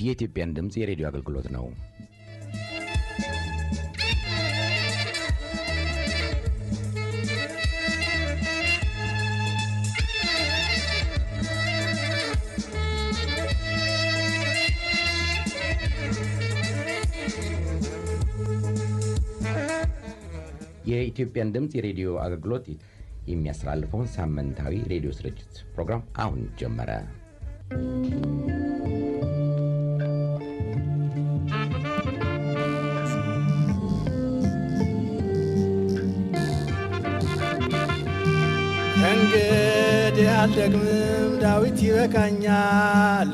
የኢትዮጵያን ድምፅ የሬዲዮ አገልግሎት ነው። የኢትዮጵያን ድምፅ የሬዲዮ አገልግሎት የሚያስተላልፈውን ሳምንታዊ ሬዲዮ ስርጭት ፕሮግራም አሁን ጀመረ። ከእንግዲህ አልደግምም፣ ዳዊት ይበቃኛል።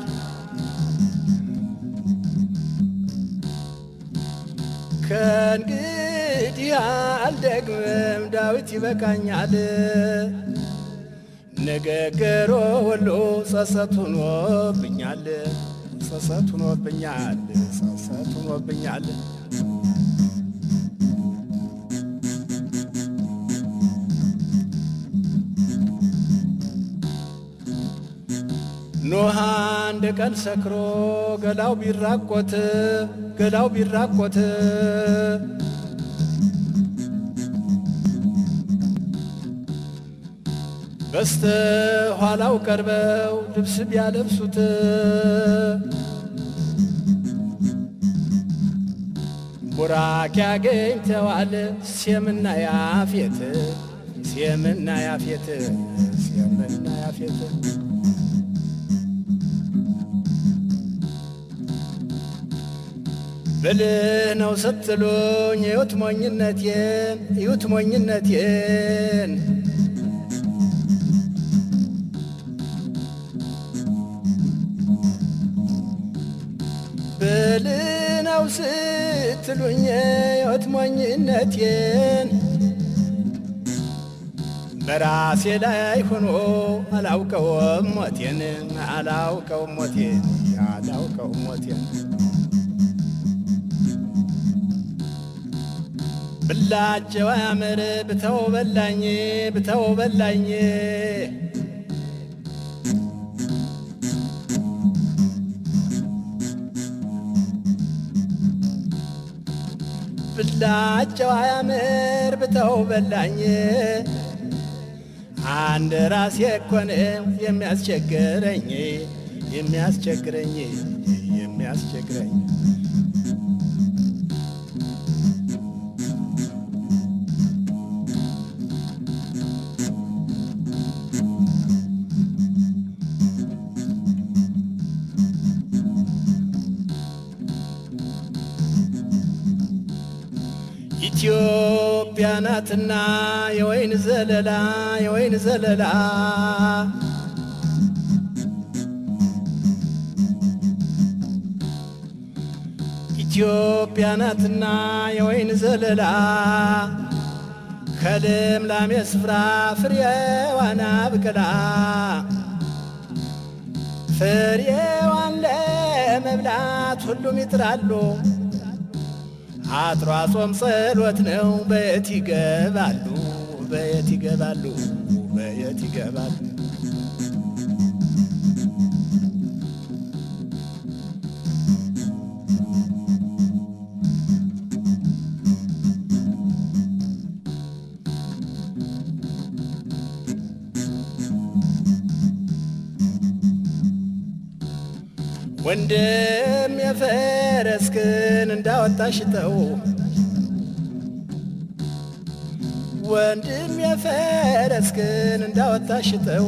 ከእንግዲህ አልደግምም፣ ዳዊት ይበቃኛል። ንግግሩ ሁሉ ጸጸት ሆኖብኛል፣ ጸጸት ሆኖብኛል፣ ጸጸት ሆኖብኛል። ኖህ አንድ ቀን ሰክሮ ገላው ቢራቆት ገላው ቢራቆት በስተ ኋላው ቀርበው ልብስ ቢያለብሱት ቡራክ ያገኝተዋል ሴምና ያፌት ሴምና ያፌት ሴምና ያፌት ብልህ ነው ስትሉኝ እዩት ሞኝነቴን እዩት ሞኝነቴን ብልህ ነው ስትሉኝ እዩት ሞኝነቴን በራሴ ላይ ሆኖ አላውቀውም ሞቴን አላውቀውም ሞቴን አላውቀውም ሞቴን ብላቸው አያምር ብተው በላኝ ብተው በላኝ ብላቸው አያምር ብተው በላኝ አንድ ራሴ እኮ ነው የሚያስቸግረኝ የሚያስቸግረኝ የሚያስቸግረኝ ኢትዮጵያ ናትና የወይን ዘለላ የወይን ዘለላ ኢትዮጵያ ናትና የወይን ዘለላ ከልምላሜ ስፍራ ፍሬዋን አብቅላ ፍሬዋን ለመብላት ሁሉም ይጥራሉ። አጥሯ ጾም ጸሎት ነው። በየት ይገባሉ? በየት ይገባሉ? በየት ይገባሉ? ወንድም የፈረስክን እንዳወጣሽተው ወንድም የፈረስክን እንዳወጣሽተው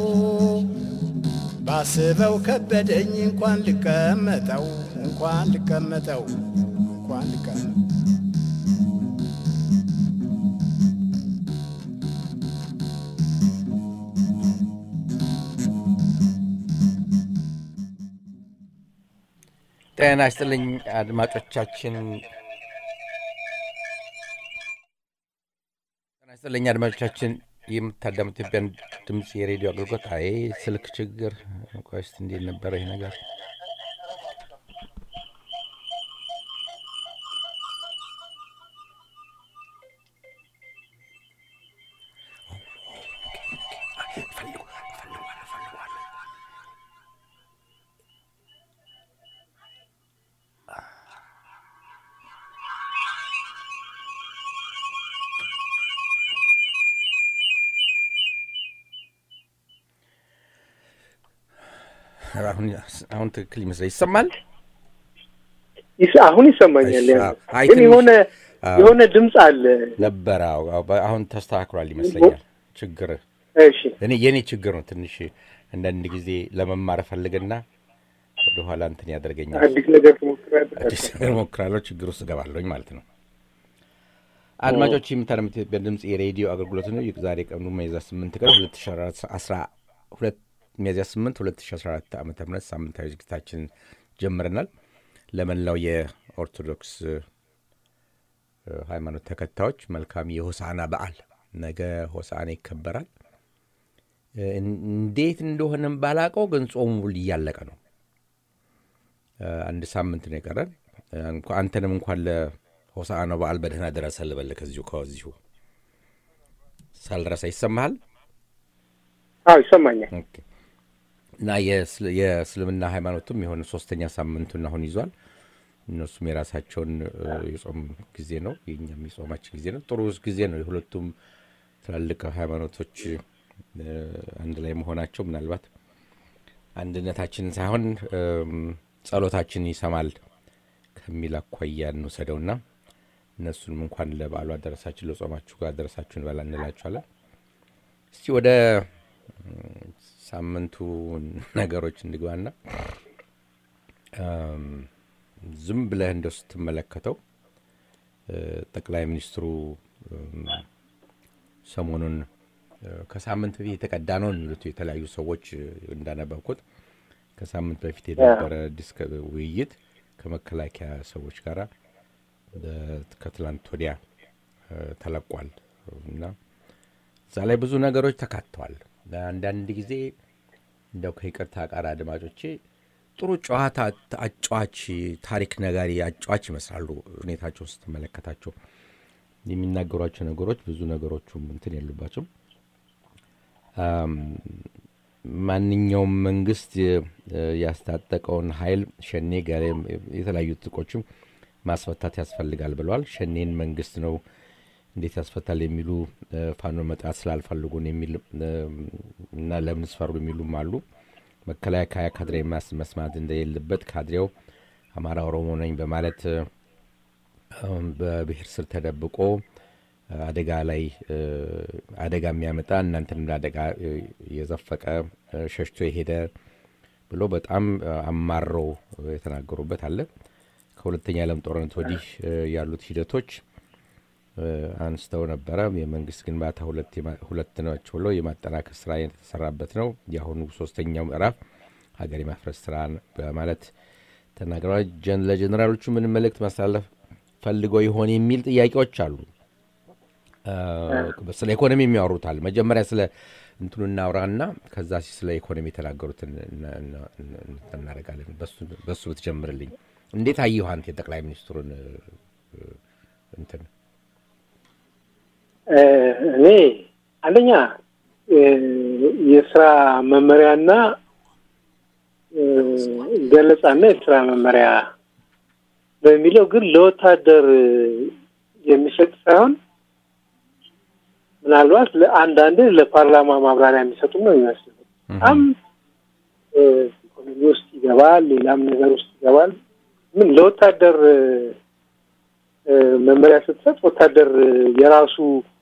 ባስበው ከበደኝ እንኳን ልቀመጠው እንኳን ልቀመጠው እንኳን ልቀመጠው ጤና ይስጥልኝ አድማጮቻችን። ጤና ይስጥልኝ አድማጮቻችን። የምታዳምጡ ኢትዮጵያን ድምፅ የሬዲዮ አገልግሎት። አይ ስልክ ችግር። ቆይ እስኪ እንዴት ነበረ ይህ ነገር? አሁን አሁን ትክክል ይመስላል። ይሰማል? ይስ- አሁን ይሰማኛል። እሺ፣ ያ አዎ። አይ ግን ትንሽ- የሆነ አዎ። የሆነ ድምፅ አለ። ነበረ። አዎ፣ አዎ፣ በ- አሁን ተስተካክሏል ይመስለኛል። ችግር እሺ እኔ የኔ ችግር ነው። ትንሽ አንዳንድ ጊዜ ለመማር እፈልግና ወደኋላ እንትን ያደርገኛል። አዲስ ነገር ትሞክራለህ? አዲስ ነገር ሞክራለሁ፣ ችግር ውስጥ እገባለሁኝ ማለት ነው። አድማጮች የምታደምጡት የኢትዮጵያ ድምፅ የሬዲዮ አገልግሎት ነው። ይህ ዛሬ ቀኑ ሚያዝያ ስምንት ቀን ሁለት ሺ አስራ ሁለት ሚያዝያ ስምንት ሁለት ሺ አስራ አራት ዓመተ ምህረት ሳምንታዊ ዝግጅታችንን ጀምረናል። ለመላው የኦርቶዶክስ እ፣ ሃይማኖት ተከታዮች መልካም የሆሳዕና በዓል ነገ ሆሳዕና ይከበራል። እ፣ እንዴት እንደሆነም ባላቀው ግን ጾሙ እያለቀ ነው። እ፣ አንድ ሳምንት ነው የቀረን። እ፣ እንኳ- አንተንም እንኳን ለሆሳዕና በዓል በደህና ደረሰ ልበል። ከዚሁ ከዚሁ ሳልረሳ ይሰማሃል። አዎ ይሰማኛል። ኦኬ። እና የእስል- የእስልምና ሃይማኖቱም የሆነ ሶስተኛ ሳምንቱን አሁን ይዟል። እነሱም የራሳቸውን እ፣ የጾም ጊዜ ነው፣ የኛም የጾማችን ጊዜ ነው። ጥሩ ጊዜ ነው። የሁለቱም ትላልቅ ሃይማኖቶች እ፣ አንድ ላይ መሆናቸው ምናልባት አንድነታችንን ሳይሆን እም፣ ጸሎታችንን ይሰማል ከሚል አኳያ እንውሰደውና እነሱንም እንኳን ለበዓሉ አደረሳችን ለጾማችሁ ጋር አደረሳችሁ እንበላ እንላችኋለን። እስቲ ወደ እም፣ ሳምንቱ ነገሮች እንግባና እም፣ ዝም ብለህ እንደው ስትመለከተው እ፣ ጠቅላይ ሚኒስትሩ እም፣ ሰሞኑን እ፣ ከሳምንት በፊት የተቀዳ ነው የሚሉት የተለያዩ ሰዎች እ፣ እንዳነበብኩት ከሳምንት በፊት የነበረ ዲስከ ውይይት ከመከላከያ ሰዎች ጋር ከትላንት ወዲያ እ፣ ተለቋል እና እዛ ላይ ብዙ ነገሮች ተካተዋል። አንዳንድ ጊዜ እንደው ከይቅርታ ቃር አድማጮቼ ጥሩ ጨዋታ አጫዋች ታሪክ ነጋሪ አጫዋች ይመስላሉ። ሁኔታቸው ስትመለከታቸው የሚናገሯቸው ነገሮች ብዙ ነገሮቹም እንትን የሉባቸውም። አም፣ ማንኛውም መንግስት የ- ያስታጠቀውን ኃይል ሸኔ ጋር የተለያዩ ጥቆችም ማስፈታት ያስፈልጋል ብለዋል። ሸኔን መንግስት ነው እንዴት ያስፈታል የሚሉ እ፣ ፋኖ መጥራት ስላልፈልጉን የሚል እ፣ እና ለምን ስፈሩ የሚሉም አሉ። መከላከያ ካድሬ ማስ- መስማት እንደሌለበት ካድሬው አማራ ኦሮሞ ነኝ በማለት እ፣ አሁን በብሔር ስር ተደብቆ እ፣ አደጋ ላይ እ፣ አደጋ የሚያመጣ እናንተንም ለአደጋ እ፣ የዘፈቀ እ፣ ሸሽቶ የሄደ ብሎ በጣም እ፣ አማረው የተናገሩበት አለ። ከሁለተኛ የዓለም ጦርነት ወዲህ እ፣ ያሉት ሂደቶች እ፣ አንስተው ነበረ። የመንግስት ግንባታ ሁለት የማ- ሁለት ናቸው ብሎ የማጠናከር ስራ የተሰራበት ነው። የአሁኑ ሶስተኛው ምዕራፍ ሀገር የማፍረስ ስራ በማለት ተናግረዋል። ጀን- ለጀኔራሎቹ ምን መልእክት ማስተላለፍ ፈልገው ይሆን የሚል ጥያቄዎች አሉ። እ፣ ስለ ኢኮኖሚ የሚያወሩታል። መጀመሪያ ስለ እንትኑ እናውራና ከዛ ሲ- ስለ ኢኮኖሚ የተናገሩትን እና- እና- እና- እናደርጋለን። በሱ- በሱ ብትጀምርልኝ። እንዴት አየሁ አንተ የጠቅላይ ሚኒስትሩን እ፣ እ፣ እንትን እ፣ እኔ አንደኛ እ፣ የስራ መመሪያና እ፣ ገለጻና የስራ መመሪያ በሚለው ግን ለወታደር የሚሰጥ ሳይሆን ምናልባት ለአንዳንድ ለፓርላማ ማብራሪያ የሚሰጡ ነው የሚመስለው። በጣም እ፣ ኢኮኖሚ ውስጥ ይገባል፣ ሌላም ነገር ውስጥ ይገባል። ምን ለወታደር እ፣ እ፣ መመሪያ ስትሰጥ ወታደር እ፣ የራሱ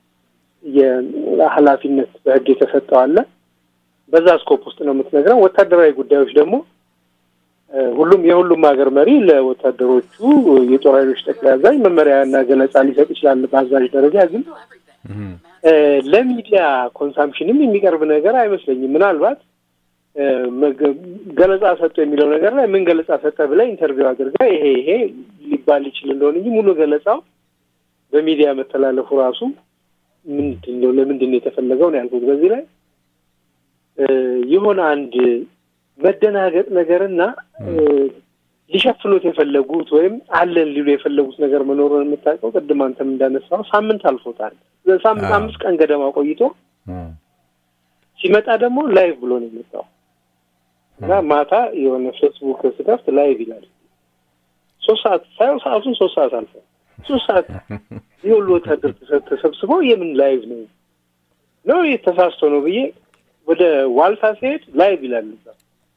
የኃላፊነት በሕግ የተሰጠው አለ። በዛ ስኮፕ ውስጥ ነው የምትነግረው። ወታደራዊ ጉዳዮች ደግሞ እ፣ ሁሉም የሁሉም ሀገር መሪ ለወታደሮቹ የጦር ኃይሎች ጠቅላይ አዛዥ መመሪያና ገለጻ ሊሰጥ ይችላል። በአዛዥ ደረጃ ግን እ፣ ለሚዲያ ኮንሳምፕሽንም የሚቀርብ ነገር አይመስለኝም። ምናልባት እ፣ መገ- ገለጻ ሰጡ የሚለው ነገር ላይ ምን ገለጻ ሰጠ ብላ ኢንተርቪው አድርጋ ይሄ ይሄ ሊባል ይችል እንደሆነ እንጂ ሙሉ ገለጻው በሚዲያ መተላለፉ ራሱ ምንድን ነው ለምንድን ነው የተፈለገው ነው ያልኩት። በዚህ ላይ እ፣ የሆነ አንድ መደናገጥ ነገርና እ፣ ሊሸፍኑት የፈለጉት ወይም አለን ሊሉ የፈለጉት ነገር መኖሩን የምታውቀው ቅድም አንተም እንዳነሳው ሳምንት አልፎታል። ሳምንት አዎ። አምስት ቀን ገደማ ቆይቶ ሲመጣ ደግሞ ላይቭ ብሎ ነው የመጣው እና ማታ የሆነ ፌስቡክ ስከፍት ላይቭ ይላል። ሶስት ሰዓት ሳየው ሰዓቱን ሶስት ሰዓት አልፎ ሶስት ሰዓት ይህ ሁሉ ወታደር ተሰ- ተሰብስቦ የምን ላይቭ ነው ነው ይህ ተሳስቶ ነው ብዬ ወደ ዋልታ ሲሄድ ላይቭ ይላል እዛ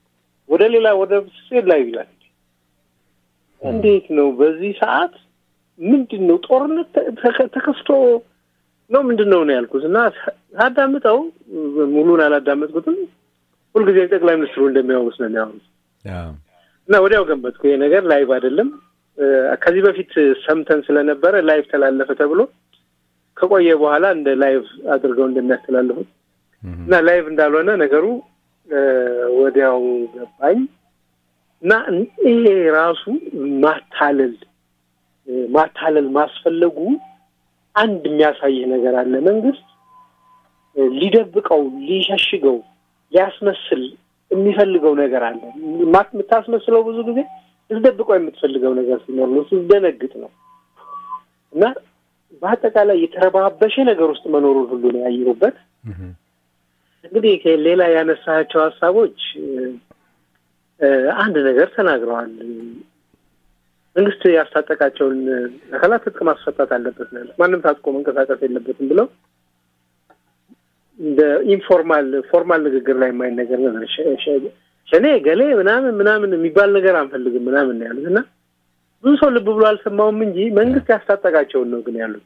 ወደ ሌላ ወደ ሴት ላይ ይላል። እንዴት ነው በዚህ ሰዓት ምንድን ነው ጦርነት ተከፍቶ ነው ምንድን ነው ነው ያልኩት እና ሳዳምጠው ሙሉን አላዳመጥኩትም። ሁልጊዜ ጠቅላይ ሚኒስትሩ እንደሚያወሩት ነው የሚያወሩት እና ወዲያው ገመትኩ ይሄ ነገር ላይቭ አይደለም። ከዚህ በፊት ሰምተን ስለነበረ ላይቭ ተላለፈ ተብሎ ከቆየ በኋላ እንደ ላይቭ አድርገው እንደሚያስተላልፉት እና ላይቭ እንዳልሆነ ነገሩ ወዲያው ገባኝ እና ይሄ ራሱ ማታለል ማታለል ማስፈለጉ አንድ የሚያሳይህ ነገር አለ። መንግስት ሊደብቀው፣ ሊሸሽገው፣ ሊያስመስል የሚፈልገው ነገር አለ። የምታስመስለው ብዙ ጊዜ ልትደብቀው የምትፈልገው ነገር ሲኖር ነው፣ ስትደነግጥ ነው እና በአጠቃላይ የተረባበሸ ነገር ውስጥ መኖሩን ሁሉ ነው ያየሁበት። እንግዲህ ሌላ ያነሳቸው ሀሳቦች አንድ ነገር ተናግረዋል። መንግስት ያስታጠቃቸውን አካላት ትጥቅ ማስፈታት አለበት ነው ያሉት። ማንም ታጥቆ መንቀሳቀስ የለበትም ብለው እንደ ኢንፎርማል ፎርማል ንግግር ላይ የማይነገር ነገር ሸኔ ገሌ ምናምን ምናምን የሚባል ነገር አንፈልግም ምናምን ነው ያሉት እና ብዙ ሰው ልብ ብሎ አልሰማውም እንጂ መንግስት ያስታጠቃቸውን ነው ግን ያሉት።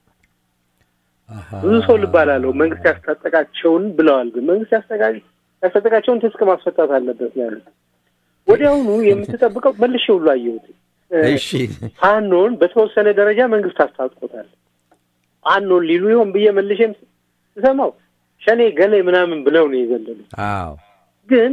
ብዙ ሰው ልብ አላለው። መንግስት ያስታጠቃቸውን ብለዋል። ግን መንግስት ያስታጠቃቸውን ትጥቅ ማስፈታት አለበት ነው ያሉት። ወዲያውኑ የምትጠብቀው መልሼ ሁሉ አየሁት። ፋኖን በተወሰነ ደረጃ መንግስት አስታጥቆታል። ፋኖን ሊሉ ይሆን ብዬ መልሼም ስሰማው ሸኔ ገሌ ምናምን ብለው ነው የዘለሉ። ግን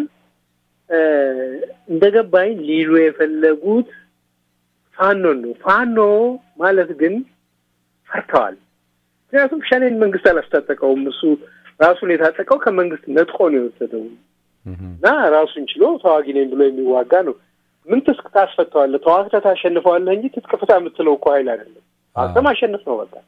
እንደገባኝ ሊሉ የፈለጉት ፋኖን ነው። ፋኖ ማለት ግን ፈርተዋል። ምክንያቱም ሸኔን መንግስት አላስታጠቀውም። እሱ ራሱን የታጠቀው ከመንግስት ነጥቆ ነው የወሰደው እና ራሱን ችሎ ተዋጊ ነኝ ብሎ የሚዋጋ ነው። ምን ትጥቅ ታስፈተዋለህ? ተዋግተህ ታሸንፈዋለህ እንጂ ትጥቅ ፍታ የምትለው እኮ ኃይል አይደለም። ተዋግተህ ማሸነፍ ነው በቃ።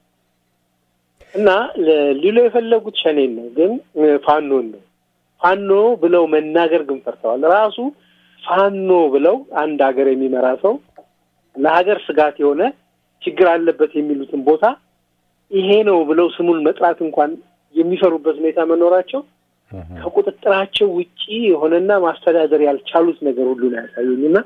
እና ሊሎ የፈለጉት ሸኔን ነው፣ ግን ፋኖን ነው። ፋኖ ብለው መናገር ግን ፈርተዋል። ራሱ ፋኖ ብለው አንድ ሀገር የሚመራ ሰው ለሀገር ስጋት የሆነ ችግር አለበት የሚሉትን ቦታ ይሄ ነው ብለው ስሙን መጥራት እንኳን የሚፈሩበት ሁኔታ መኖራቸው ከቁጥጥራቸው ውጪ የሆነና ማስተዳደር ያልቻሉት ነገር ሁሉ ነው ያሳዩኝ እና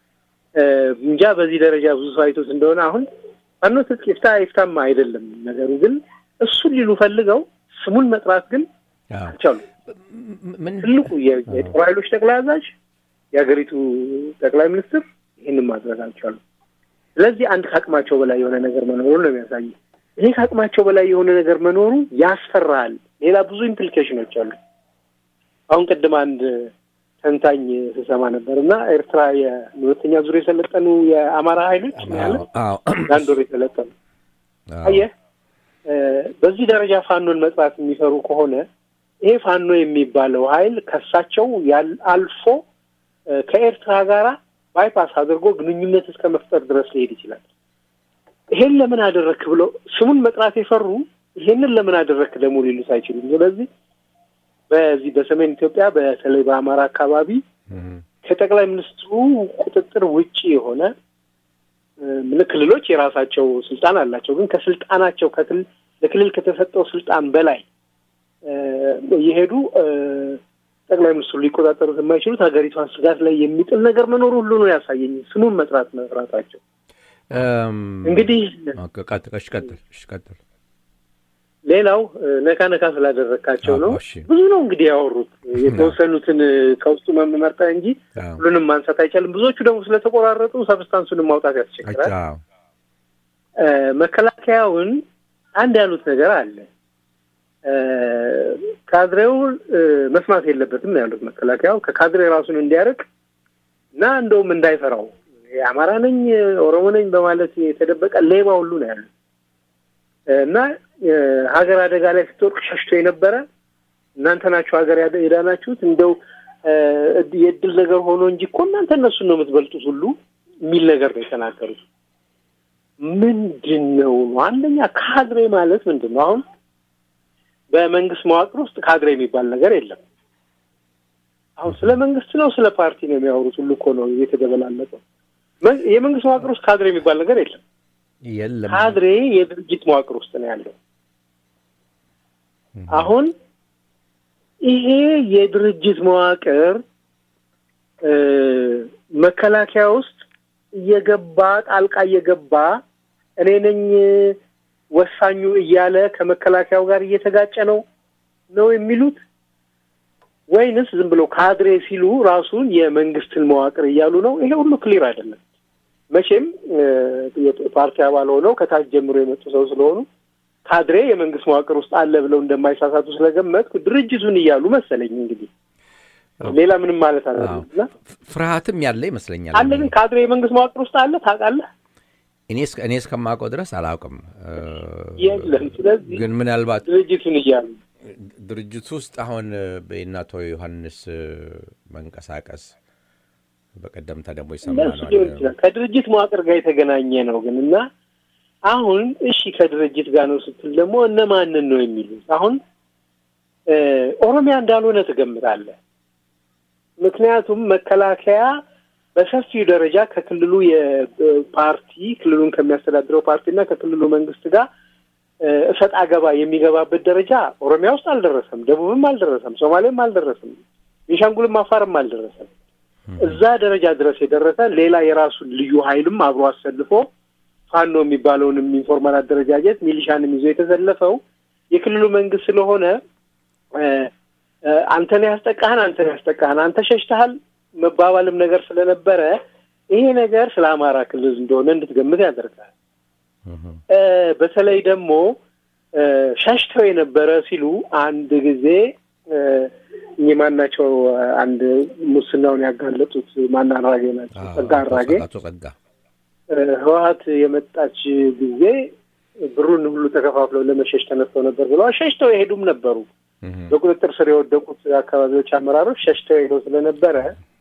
እንጃ በዚህ ደረጃ ብዙ ሰው አይቶት እንደሆነ አሁን ፋኖ ትጥቅ ይፍታ ይፍታማ አይደለም ነገሩ፣ ግን እሱን ሊሉ ፈልገው ስሙን መጥራት ግን አልቻሉ። ትልቁ የጦር ኃይሎች ጠቅላይ አዛዥ የሀገሪቱ ጠቅላይ ሚኒስትር ይህንን ማድረግ አልቻሉ። ስለዚህ አንድ ከአቅማቸው በላይ የሆነ ነገር መኖሩን ነው የሚያሳይ። ይሄ ከአቅማቸው በላይ የሆነ ነገር መኖሩ ያስፈራል። ሌላ ብዙ ኢምፕሊኬሽኖች አሉ። አሁን ቅድም አንድ ተንታኝ ስሰማ ነበር እና ኤርትራ የሁለተኛ ዙር የሰለጠኑ የአማራ ኃይሎች ያለ ለአንድ ወር የሰለጠኑ አየህ፣ በዚህ ደረጃ ፋኖን መጥራት የሚፈሩ ከሆነ ይሄ ፋኖ የሚባለው ኃይል ከሳቸው አልፎ ከኤርትራ ጋራ ባይፓስ አድርጎ ግንኙነት እስከ መፍጠር ድረስ ሊሄድ ይችላል። ይሄን ለምን አደረክ ብለው ስሙን መጥራት የፈሩ ይሄንን ለምን አደረክ ደግሞ ሊሉት አይችሉም። ስለዚህ በዚህ በሰሜን ኢትዮጵያ በተለይ በአማራ አካባቢ ከጠቅላይ ሚኒስትሩ ቁጥጥር ውጪ የሆነ ክልሎች የራሳቸው ስልጣን አላቸው። ግን ከስልጣናቸው ለክልል ከተሰጠው ስልጣን በላይ እየሄዱ ጠቅላይ ሚኒስትሩ ሊቆጣጠሩት የማይችሉት ሀገሪቷን ስጋት ላይ የሚጥል ነገር መኖሩ ሁሉ ነው ያሳየኝ ስሙን መጥራት መፍራታቸው። እንግዲህ ቀጥል። ሌላው ነካ ነካ ስላደረግካቸው ነው። ብዙ ነው እንግዲህ ያወሩት። የተወሰኑትን ከውስጡ መመርጠ እንጂ ሁሉንም ማንሳት አይቻልም። ብዙዎቹ ደግሞ ስለተቆራረጡ ሰብስታንሱንም ማውጣት ያስቸግራል። መከላከያውን አንድ ያሉት ነገር አለ። ካድሬውን መስማት የለበትም ያሉት መከላከያው ከካድሬ ራሱን እንዲያርቅ እና እንደውም እንዳይፈራው የአማራ ነኝ ኦሮሞ ነኝ በማለት የተደበቀ ሌባ ሁሉ ነው ያሉት እና ሀገር አደጋ ላይ ስትወርቅ ሸሽቶ የነበረ እናንተ ናችሁ ሀገር የዳናችሁት እንደው የእድል ነገር ሆኖ እንጂ እኮ እናንተ እነሱን ነው የምትበልጡት ሁሉ የሚል ነገር ነው የተናገሩት። ምንድን ነው ነው አንደኛ ካድሬ ማለት ምንድን ነው? አሁን በመንግስት መዋቅር ውስጥ ካድሬ የሚባል ነገር የለም። አሁን ስለ መንግስት ነው ስለ ፓርቲ ነው የሚያወሩት ሁሉ እኮ ነው የተደበላለቀው። የመንግስት መዋቅር ውስጥ ካድሬ የሚባል ነገር የለም። የለም ካድሬ የድርጅት መዋቅር ውስጥ ነው ያለው። አሁን ይሄ የድርጅት መዋቅር መከላከያ ውስጥ እየገባ ጣልቃ እየገባ እኔ ነኝ ወሳኙ እያለ ከመከላከያው ጋር እየተጋጨ ነው ነው የሚሉት ወይንስ ዝም ብሎ ካድሬ ሲሉ ራሱን የመንግስትን መዋቅር እያሉ ነው? ይሄ ሁሉ ክሊር አይደለም። መቼም ፓርቲ አባል ሆነው ከታች ጀምሮ የመጡ ሰው ስለሆኑ ካድሬ የመንግስት መዋቅር ውስጥ አለ ብለው እንደማይሳሳቱ ስለገመትኩ ድርጅቱን እያሉ መሰለኝ። እንግዲህ ሌላ ምንም ማለት አለ ፍርሃትም ያለ ይመስለኛል። አለ ግን ካድሬ የመንግስት መዋቅር ውስጥ አለ ታውቃለህ? እኔ እስከማውቀው ድረስ አላውቅም። የለም። ስለዚህ ግን ምናልባት ድርጅቱን እያሉ ድርጅቱ ውስጥ አሁን የእነ አቶ ዮሐንስ መንቀሳቀስ በቀደምታ ደግሞ ይሰማነዋል ከድርጅት መዋቅር ጋር የተገናኘ ነው ግን እና አሁን እሺ ከድርጅት ጋር ነው ስትል ደግሞ እነማንን ነው የሚሉት? አሁን ኦሮሚያ እንዳልሆነ ትገምታለህ። ምክንያቱም መከላከያ በሰፊው ደረጃ ከክልሉ የፓርቲ ክልሉን ከሚያስተዳድረው ፓርቲና ከክልሉ መንግስት ጋር እሰጥ አገባ የሚገባበት ደረጃ ኦሮሚያ ውስጥ አልደረሰም፣ ደቡብም አልደረሰም፣ ሶማሌም አልደረሰም፣ ቤንሻንጉልም አፋርም አልደረሰም። እዛ ደረጃ ድረስ የደረሰ ሌላ የራሱን ልዩ ኃይልም አብሮ አሰልፎ ፋኖ የሚባለውንም ኢንፎርማል አደረጃጀት ሚሊሻንም ይዞ የተሰለፈው የክልሉ መንግስት ስለሆነ አንተን ያስጠቃህን አንተን ያስጠቃህን አንተ ሸሽተሃል መባባልም ነገር ስለነበረ ይሄ ነገር ስለ አማራ ክልል እንደሆነ እንድትገምት ያደርጋል። በተለይ ደግሞ ሸሽተው የነበረ ሲሉ አንድ ጊዜ እኚህ ማናቸው አንድ ሙስናውን ያጋለጡት ማን አራጌ ናቸው? ጸጋ አራጌ ጸጋ ህወሀት የመጣች ጊዜ ብሩን ሁሉ ተከፋፍለው ለመሸሽ ተነስተው ነበር ብለዋል። ሸሽተው የሄዱም ነበሩ። በቁጥጥር ስር የወደቁት አካባቢዎች አመራሮች ሸሽተው ሄደው ስለነበረ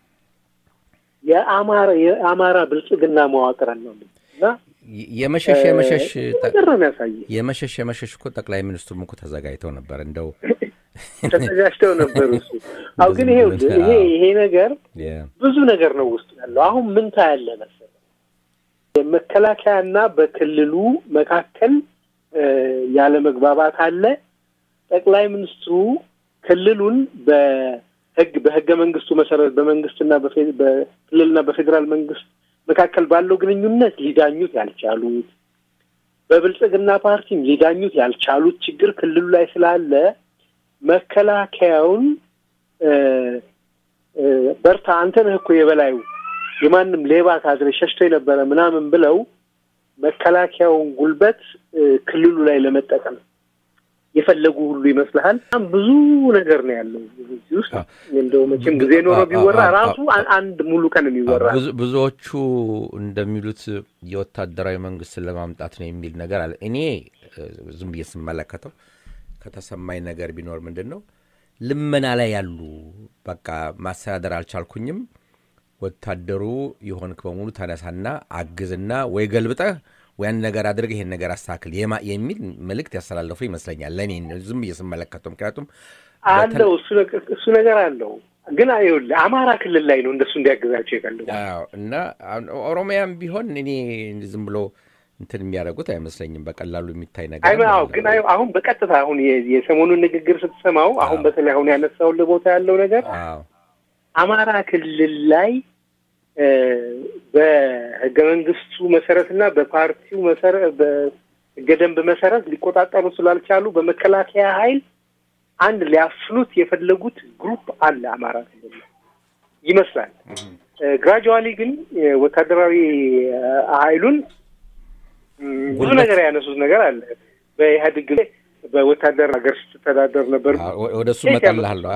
የአማራ የአማራ ብልጽግና መዋቅርን ነው እና የመሸሽ የመሸሽ ነገር ነው የሚያሳየው። የመሸሽ የመሸሽ እኮ ጠቅላይ ሚኒስትሩም እኮ ተዘጋጅተው ነበር እንደው ተዘጋጅተው ነበሩ። እሱ አሁ ግን ይሄ ይሄ ይሄ ነገር ብዙ ነገር ነው ውስጡ ያለው። አሁን ምን ታያለህ መሰለህ መከላከያና በክልሉ መካከል ያለ መግባባት አለ። ጠቅላይ ሚኒስትሩ ክልሉን በህግ በህገ መንግስቱ መሰረት በመንግስትና በክልልና በፌዴራል መንግስት መካከል ባለው ግንኙነት ሊዳኙት ያልቻሉት በብልጽግና ፓርቲም ሊዳኙት ያልቻሉት ችግር ክልሉ ላይ ስላለ መከላከያውን በርታ፣ አንተ ነህ እኮ የበላዩ የማንም ሌባ ካድሬ ሸሽቶ የነበረ ምናምን ብለው መከላከያውን ጉልበት ክልሉ ላይ ለመጠቀም የፈለጉ ሁሉ ይመስልሃል። በጣም ብዙ ነገር ነው ያለው እዚህ ውስጥ። እንደው መቼም ጊዜ ኖሮ ቢወራ ራሱ አንድ ሙሉ ቀን የሚወራ ብዙዎቹ እንደሚሉት የወታደራዊ መንግስትን ለማምጣት ነው የሚል ነገር አለ። እኔ ዝም ብዬ ስመለከተው ከተሰማኝ ነገር ቢኖር ምንድን ነው ልመና ላይ ያሉ በቃ ማስተዳደር አልቻልኩኝም፣ ወታደሩ የሆንክ በሙሉ ተነሳና አግዝና ወይ ገልብጠህ ወያን ነገር አድርገህ ይሄን ነገር አስተካክል የሚል መልእክት ያስተላለፉ ይመስለኛል። ለእኔ ዝም ብዬ ስመለከተው፣ ምክንያቱም አለው እሱ ነገር አለው። ግን ይኸውልህ አማራ ክልል ላይ ነው እንደሱ እንዲያግዛቸው ይፈልጋል እና ኦሮሚያም ቢሆን እኔ ዝም ብሎ እንትን የሚያደርጉት አይመስለኝም። በቀላሉ የሚታይ ነገር አዎ። ግን አሁን በቀጥታ አሁን የሰሞኑን ንግግር ስትሰማው አሁን በተለይ አሁን ያነሳውን ቦታ ያለው ነገር አማራ ክልል ላይ በህገ መንግስቱ መሰረትና በፓርቲው መሰረት በህገ ደንብ መሰረት ሊቆጣጠሩ ስላልቻሉ በመከላከያ ኃይል አንድ ሊያፍኑት የፈለጉት ግሩፕ አለ አማራ ክልል ይመስላል። ግራጁዋሊ ግን ወታደራዊ ኃይሉን ብዙ ነገር ያነሱት ነገር አለ። በኢህአዴግ ጊዜ በወታደር ሀገር ስትተዳደር ነበር። ወደ እሱ እመጣልሃለሁ።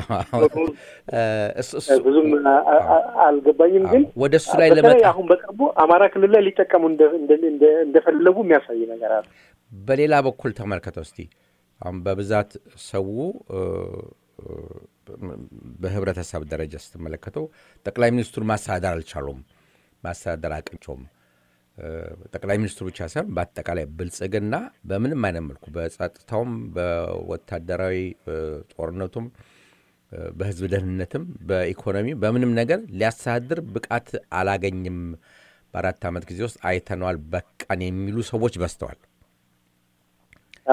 ብዙም አልገባኝም፣ ግን ወደ እሱ ላይ በተለይ አሁን በቅርቡ አማራ ክልል ላይ ሊጠቀሙ እንደፈለጉ የሚያሳይ ነገር አለ። በሌላ በኩል ተመልከተው እስቲ አሁን በብዛት ሰው በህብረተሰብ ደረጃ ስትመለከተው ጠቅላይ ሚኒስትሩን ማስተዳደር አልቻሉም፣ ማስተዳደር አቅቸውም ጠቅላይ ሚኒስትሩ ብቻ ሳይሆን በአጠቃላይ ብልጽግና በምንም አይነት መልኩ በጸጥታውም፣ በወታደራዊ ጦርነቱም፣ በህዝብ ደህንነትም፣ በኢኮኖሚ በምንም ነገር ሊያስተዳድር ብቃት አላገኝም፣ በአራት ዓመት ጊዜ ውስጥ አይተነዋል፣ በቃን የሚሉ ሰዎች በዝተዋል።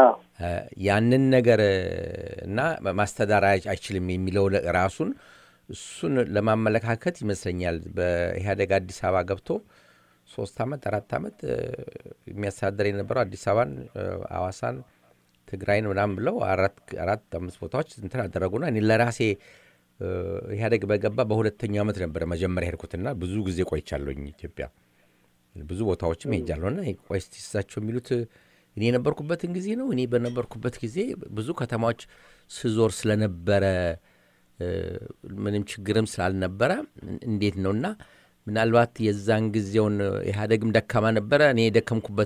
ያንን ነገር እና ማስተዳደር አይችልም የሚለው ራሱን እሱን ለማመለካከት ይመስለኛል በኢህአዴግ አዲስ አበባ ገብቶ ሶስት ዓመት አራት ዓመት የሚያስተዳደር የነበረው አዲስ አበባን፣ አዋሳን፣ ትግራይን ምናምን ብለው አራት አምስት ቦታዎች እንትን አደረጉና እኔ ለራሴ ኢህአዴግ በገባ በሁለተኛው ዓመት ነበረ መጀመሪያ ሄድኩትና ብዙ ጊዜ ቆይቻለሁኝ ኢትዮጵያ ብዙ ቦታዎችም ሄጃለሁና ቆይ እስቲ እሳቸው የሚሉት እኔ የነበርኩበትን ጊዜ ነው። እኔ በነበርኩበት ጊዜ ብዙ ከተማዎች ስዞር ስለነበረ ምንም ችግርም ስላልነበረ እንዴት ነው እና ምናልባት የዛን ጊዜውን ኢህአዴግም ደካማ ነበረ። እኔ የደከምኩበት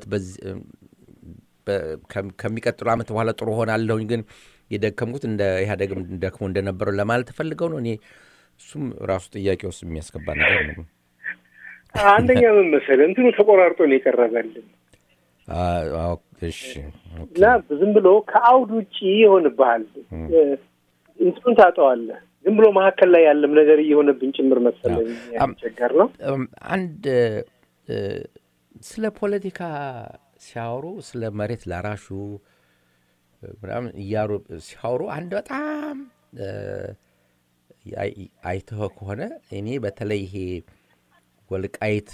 ከሚቀጥሉ ዓመት በኋላ ጥሩ ሆናለሁኝ፣ ግን የደከምኩት እንደ ኢህአዴግም ደክሞ እንደነበረው ለማለት ፈልገው ነው። እኔ እሱም ራሱ ጥያቄ ውስጥ የሚያስገባ ነገር ነው። አንደኛ ምን መሰለህ እንትኑ ተቆራርጦ ነው የቀረበልን እና ዝም ብሎ ከአውድ ውጭ ይሆንብሃል። እንትኑን ታጠዋለህ። ዝም ብሎ መካከል ላይ ያለም ነገር እየሆነብን ጭምር መሰለኝ ያስቸገር ነው። አንድ ስለ ፖለቲካ ሲያወሩ ስለ መሬት ላራሹ ምናምን እያሩ ሲያወሩ አንድ በጣም አይተኸ ከሆነ እኔ በተለይ ይሄ ወልቃይት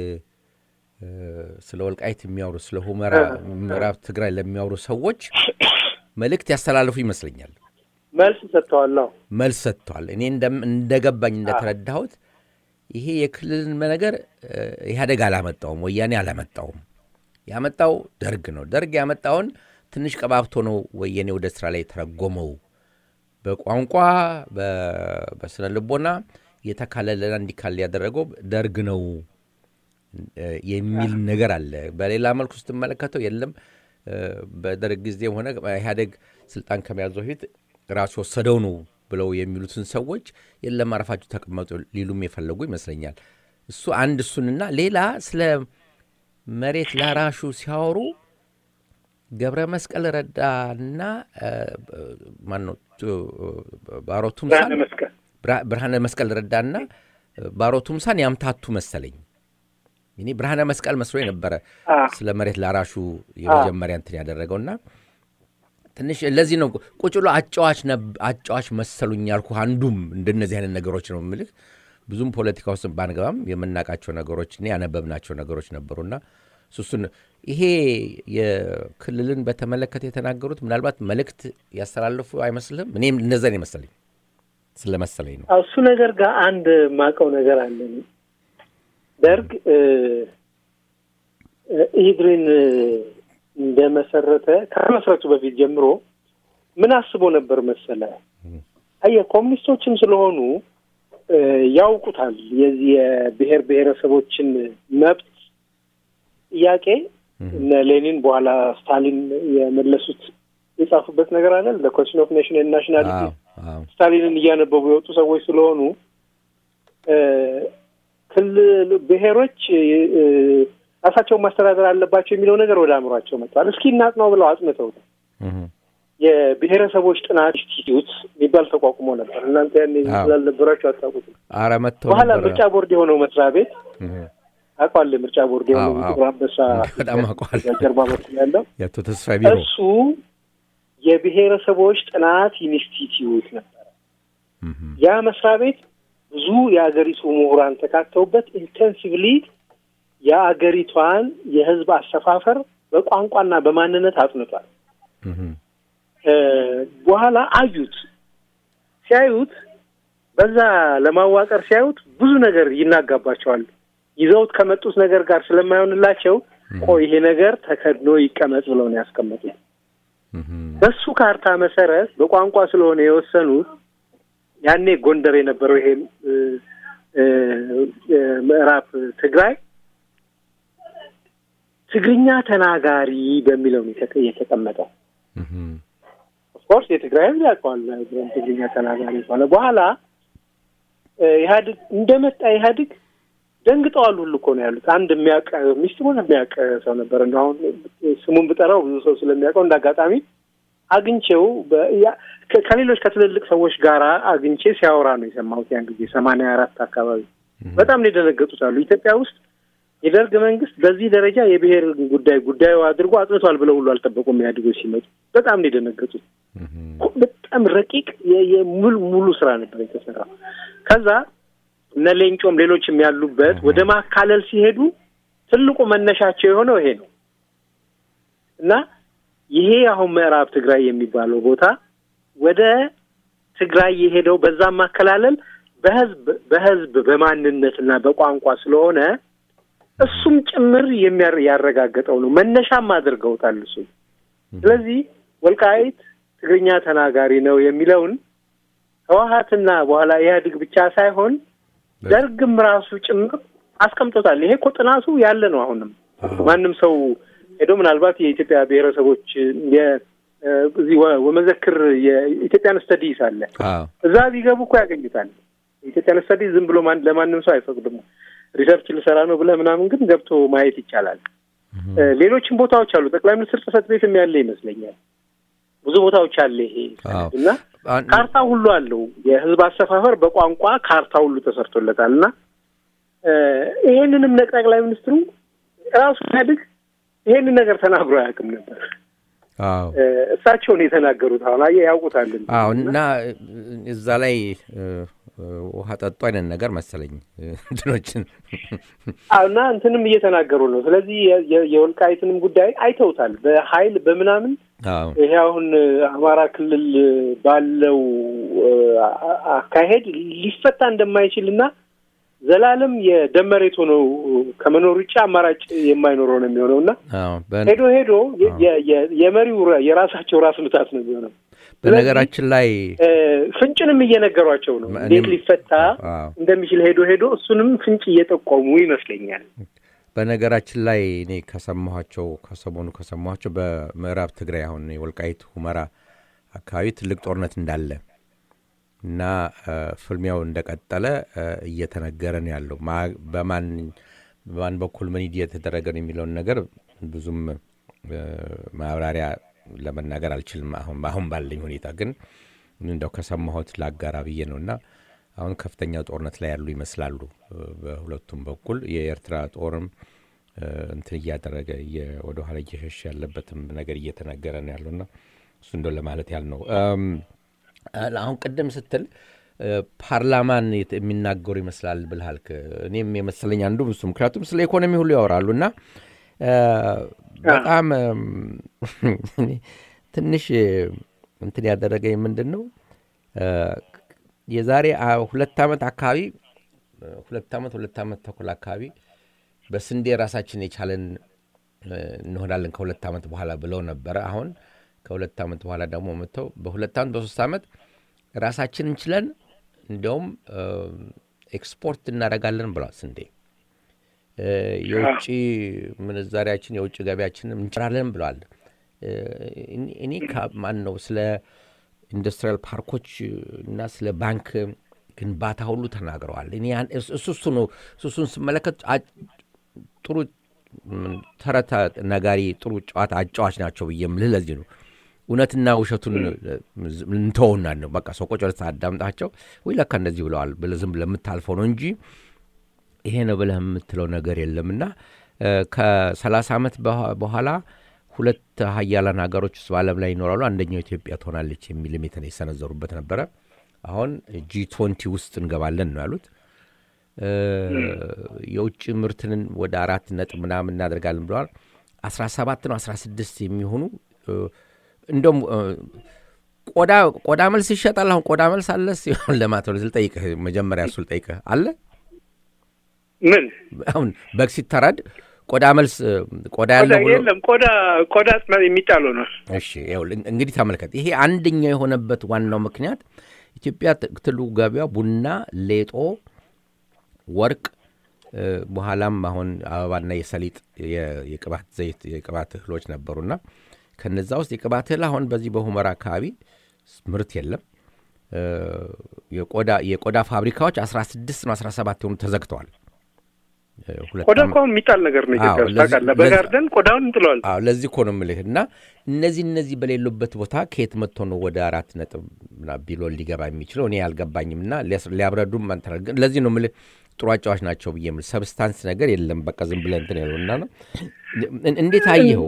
ስለ ወልቃይት የሚያወሩ ስለ ሁመራ ምዕራብ ትግራይ ለሚያወሩ ሰዎች መልእክት ያስተላልፉ ይመስለኛል። መልስ ሰጥተዋል። መልስ ሰጥተዋል። እኔ እንደገባኝ እንደተረዳሁት ይሄ የክልልን ነገር ኢህአዴግ አላመጣውም፣ ወያኔ አላመጣውም። ያመጣው ደርግ ነው። ደርግ ያመጣውን ትንሽ ቀባብቶ ነው ወያኔ ወደ ስራ ላይ የተረጎመው። በቋንቋ በስነ ልቦና የተካለለና እንዲካል ያደረገው ደርግ ነው የሚል ነገር አለ። በሌላ መልኩ ስትመለከተው የለም በደርግ ጊዜም ሆነ ኢህአዴግ ስልጣን ከመያዙ በፊት ራሱ ወሰደው ነው ብለው የሚሉትን ሰዎች የለም አረፋችሁ ተቀመጡ ሊሉም የፈለጉ ይመስለኛል። እሱ አንድ እሱንና ሌላ ስለ መሬት ላራሹ ሲያወሩ ገብረ መስቀል ረዳና ማነው ባሮ ቱምሳን ብርሃነ መስቀል ረዳና ባሮ ቱምሳን ያምታቱ መሰለኝ። እኔ ብርሃነ መስቀል መስሎ የነበረ ስለ መሬት ላራሹ የመጀመሪያ እንትን ያደረገውና ትንሽ ለዚህ ነው ቁጭ ብሎ አጫዋች መሰሉኝ ያልኩ። አንዱም እንደነዚህ አይነት ነገሮች ነው የምልህ። ብዙም ፖለቲካ ውስጥ ባንገባም የምናውቃቸው ነገሮች እና ያነበብናቸው ነገሮች ነበሩና እሱን ይሄ የክልልን በተመለከተ የተናገሩት ምናልባት መልእክት ያስተላልፉ አይመስልም? እኔም እነዛን የመሰለኝ ስለመሰለኝ ነው። እሱ ነገር ጋር አንድ ማቀው ነገር አለ። ደርግ ኢህድሪን እንደመሰረተ ከመስረቱ በፊት ጀምሮ ምን አስቦ ነበር መሰለ? አየህ ኮሚኒስቶችም ስለሆኑ ያውቁታል። የዚህ የብሔር ብሔረሰቦችን መብት ጥያቄ እነ ሌኒን በኋላ ስታሊን የመለሱት የጻፉበት ነገር አለ ኮሽን ኦፍ ኔሽን ናሽናሊቲ ስታሊንን እያነበቡ የወጡ ሰዎች ስለሆኑ ክልል ብሔሮች ራሳቸውን ማስተዳደር አለባቸው የሚለው ነገር ወደ አእምሯቸው መጥቷል። እስኪ እናጥናው ብለው አጥንተውታል። የብሔረሰቦች ጥናት ኢንስቲትዩት የሚባል ተቋቁሞ ነበር። እናንተ ያን ስላልነበራቸው አታውቁትም። ኧረ መጥተው በኋላ ምርጫ ቦርድ የሆነው መስሪያ ቤት አውቀዋለሁ። ምርጫ ቦርድ የሆነው ጥቁር አንበሳ በጣም አውቀዋለሁ። ጀርባ በኩል ያለው የአቶ ተስፋ ቢሮ እሱ የብሔረሰቦች ጥናት ኢንስቲትዩት ነበረ። ያ መስሪያ ቤት ብዙ የአገሪቱ ምሁራን ተካተውበት ኢንቴንሲቭሊ የአገሪቷን የሕዝብ አሰፋፈር በቋንቋና በማንነት አጥንቷል። በኋላ አዩት። ሲያዩት በዛ ለማዋቀር ሲያዩት ብዙ ነገር ይናጋባቸዋል። ይዘውት ከመጡት ነገር ጋር ስለማይሆንላቸው ቆይ ይሄ ነገር ተከድኖ ይቀመጥ ብለው ነው ያስቀመጡት። በሱ ካርታ መሰረት በቋንቋ ስለሆነ የወሰኑት ያኔ ጎንደር የነበረው ይሄ ምዕራብ ትግራይ ትግርኛ ተናጋሪ በሚለው ነው የተቀመጠው። ኦፍኮርስ የትግራይ ህዝብ ያውቀዋል ትግርኛ ተናጋሪ ከሆነ። በኋላ ኢህአዴግ እንደመጣ ኢህአዴግ ደንግጠዋል ሁሉ እኮ ነው ያሉት። አንድ የሚያውቅ ሚስጥሩን የሚያውቅ ሰው ነበር። እንደ አሁን ስሙን ብጠራው ብዙ ሰው ስለሚያውቀው እንደ አጋጣሚ አግኝቼው ከሌሎች ከትልልቅ ሰዎች ጋር አግኝቼ ሲያወራ ነው የሰማሁት። ያን ጊዜ ሰማንያ አራት አካባቢ በጣም ነው የደነገጡት አሉ። ኢትዮጵያ ውስጥ የደርግ መንግስት በዚህ ደረጃ የብሔር ጉዳይ ጉዳዩ አድርጎ አጥንቷል ብለው ሁሉ አልጠበቁም። ኢህአዴጎች ሲመጡ በጣም ነው የደነገጡት። በጣም ረቂቅ ሙሉ ሙሉ ስራ ነበር የተሰራው። ከዛ እነ ሌንጮም ሌሎችም ያሉበት ወደ ማካለል ሲሄዱ ትልቁ መነሻቸው የሆነው ይሄ ነው እና ይሄ አሁን ምዕራብ ትግራይ የሚባለው ቦታ ወደ ትግራይ የሄደው በዛም ማከላለል በህዝብ በህዝብ በማንነትና በቋንቋ ስለሆነ እሱም ጭምር ያረጋገጠው ነው። መነሻም አድርገውታል እሱ። ስለዚህ ወልቃይት ትግርኛ ተናጋሪ ነው የሚለውን ህወሀትና በኋላ ኢህአዴግ ብቻ ሳይሆን ደርግም ራሱ ጭምር አስቀምጦታል። ይሄ እኮ ጥናቱ ያለ ነው። አሁንም ማንም ሰው ሄዶ ምናልባት የኢትዮጵያ ብሔረሰቦች እዚህ ወመዘክር የኢትዮጵያን ስተዲስ አለ እዛ ቢገቡ እኮ ያገኙታል። የኢትዮጵያን ስተዲስ ዝም ብሎ ለማንም ሰው አይፈቅድም። ሪሰርች ልሰራ ነው ብለህ ምናምን ግን ገብቶ ማየት ይቻላል። ሌሎችም ቦታዎች አሉ። ጠቅላይ ሚኒስትር ጽሕፈት ቤትም ያለ ይመስለኛል። ብዙ ቦታዎች አለ ይሄ እና ካርታ ሁሉ አለው። የህዝብ አሰፋፈር በቋንቋ ካርታ ሁሉ ተሰርቶለታል እና ይሄንንም ጠቅላይ ሚኒስትሩ ራሱ ኢህአዴግ ይሄንን ነገር ተናግሮ አያውቅም ነበር። እሳቸውን የተናገሩት አሁን አየህ ያውቁታል። አዎ እና እዛ ላይ ውሃ ጠጡ አይነት ነገር መሰለኝ እንትኖችን እና እንትንም እየተናገሩ ነው። ስለዚህ የወልቃይትንም ጉዳይ አይተውታል በኃይል በምናምን ይሄ አሁን አማራ ክልል ባለው አካሄድ ሊፈታ እንደማይችል እና ዘላለም የደም መሬት ሆነው ከመኖር ውጭ አማራጭ የማይኖረው ነው የሚሆነው እና ሄዶ ሄዶ የመሪው የራሳቸው ራስ ምታት ነው የሚሆነው። በነገራችን ላይ ፍንጭንም እየነገሯቸው ነው እንዴት ሊፈታ እንደሚችል ሄዶ ሄዶ እሱንም ፍንጭ እየጠቆሙ ይመስለኛል። በነገራችን ላይ እኔ ከሰማኋቸው ከሰሞኑ ከሰማኋቸው በምዕራብ ትግራይ አሁን የወልቃይት ሁመራ አካባቢ ትልቅ ጦርነት እንዳለ እና ፍልሚያው እንደቀጠለ እየተነገረ ነው ያለው። በማን በማን በኩል ምን እየተደረገ ነው የሚለውን ነገር ብዙም ማብራሪያ ለመናገር አልችልም። አሁን አሁን ባለኝ ሁኔታ ግን እንደው ከሰማሁት ላጋራ ብዬ ነው እና አሁን ከፍተኛ ጦርነት ላይ ያሉ ይመስላሉ በሁለቱም በኩል የኤርትራ ጦርም እንትን እያደረገ ወደኋላ እየሸሽ ያለበትም ነገር እየተነገረ ነው ያለውና እሱ እንደው ለማለት ያህል ነው። አሁን ቅድም ስትል ፓርላማን የሚናገሩ ይመስላል ብልሃልክ። እኔም የመሰለኝ አንዱ እሱ ምክንያቱም ስለ ኢኮኖሚ ሁሉ ያወራሉ እና በጣም ትንሽ እንትን ያደረገኝ ምንድን ነው የዛሬ ሁለት ዓመት አካባቢ ሁለት ዓመት ሁለት ዓመት ተኩል አካባቢ በስንዴ ራሳችን የቻለን እንሆናለን ከሁለት ዓመት በኋላ ብለው ነበረ። አሁን ከሁለት ዓመት በኋላ ደግሞ መጥተው በሁለት ዓመት በሶስት ዓመት ራሳችን እንችለን እንዲያውም ኤክስፖርት እናደርጋለን ብለዋል። ስንዴ የውጭ ምንዛሪያችን የውጭ ገቢያችንም እንችላለን ብለዋል። እኔ ማን ነው ስለ ኢንዱስትሪያል ፓርኮች እና ስለ ባንክ ግንባታ ሁሉ ተናግረዋል። እኔ እሱ እሱ ነው እሱን ስመለከት ጥሩ ተረት ነጋሪ ጥሩ ጨዋታ አጫዋች ናቸው ብዬ የምልህ ለዚህ ነው። እውነትና ውሸቱን እንተውና ነው በቃ ሰው ቆጭ አዳምጣቸው ወይ ለካ እንደዚህ ብለዋል ብለህ ዝም ብለህ የምታልፈው ነው እንጂ ይሄ ነው ብለህ የምትለው ነገር የለምና ከሰላሳ ዓመት በኋላ ሁለት ሀያላን ሀገሮች ውስጥ በዓለም ላይ ይኖራሉ። አንደኛው ኢትዮጵያ ትሆናለች የሚልም የሰነዘሩበት ነበረ። አሁን ጂ ትወንቲ ውስጥ እንገባለን ነው ያሉት። የውጭ ምርትንን ወደ አራት ነጥብ ምናምን እናደርጋለን ብለዋል። አስራ ሰባት ነው አስራ ስድስት የሚሆኑ እንደም ቆዳ ቆዳ መልስ ይሸጣል። አሁን ቆዳ መልስ አለ ሲሆን ለማትወል ልጠይቅህ መጀመሪያ እሱ ልጠይቅህ አለ ምን አሁን በግ ሲታረድ ቆዳ መልስ ቆዳ ያለው የለም። ቆዳ ቆዳ የሚጣለው ነው። እሺ እንግዲህ ተመልከት። ይሄ አንደኛው የሆነበት ዋናው ምክንያት ኢትዮጵያ ትልቁ ገቢዋ ቡና፣ ሌጦ፣ ወርቅ በኋላም አሁን አበባና የሰሊጥ የቅባት ዘይት የቅባት እህሎች ነበሩና ከነዛ ውስጥ የቅባት እህል አሁን በዚህ በሁመራ አካባቢ ምርት የለም። የቆዳ ፋብሪካዎች 16 ነው 17 የሆኑ ተዘግተዋል። ቆዳ እኮ አሁን የሚጣል ነገር ነው። ኢትዮጵያ ውስጥ ታውቃለህ፣ በጋርደን ቆዳውን እንጥለዋል። አዎ ለዚህ እኮ ነው የምልህ። እና እነዚህ እነዚህ በሌሉበት ቦታ ከየት መጥቶ ነው ወደ አራት ነጥብ ቢሊዮን ሊገባ የሚችለው? እኔ አልገባኝም። እና ሊያብረዱም ለዚህ ነው የምልህ ጥሩ አጫዋች ናቸው ብዬ የምል ሰብስታንስ ነገር የለም። በቃ ዝም ብለህ እንትን ያለው እና ነው። እንዴት አየኸው?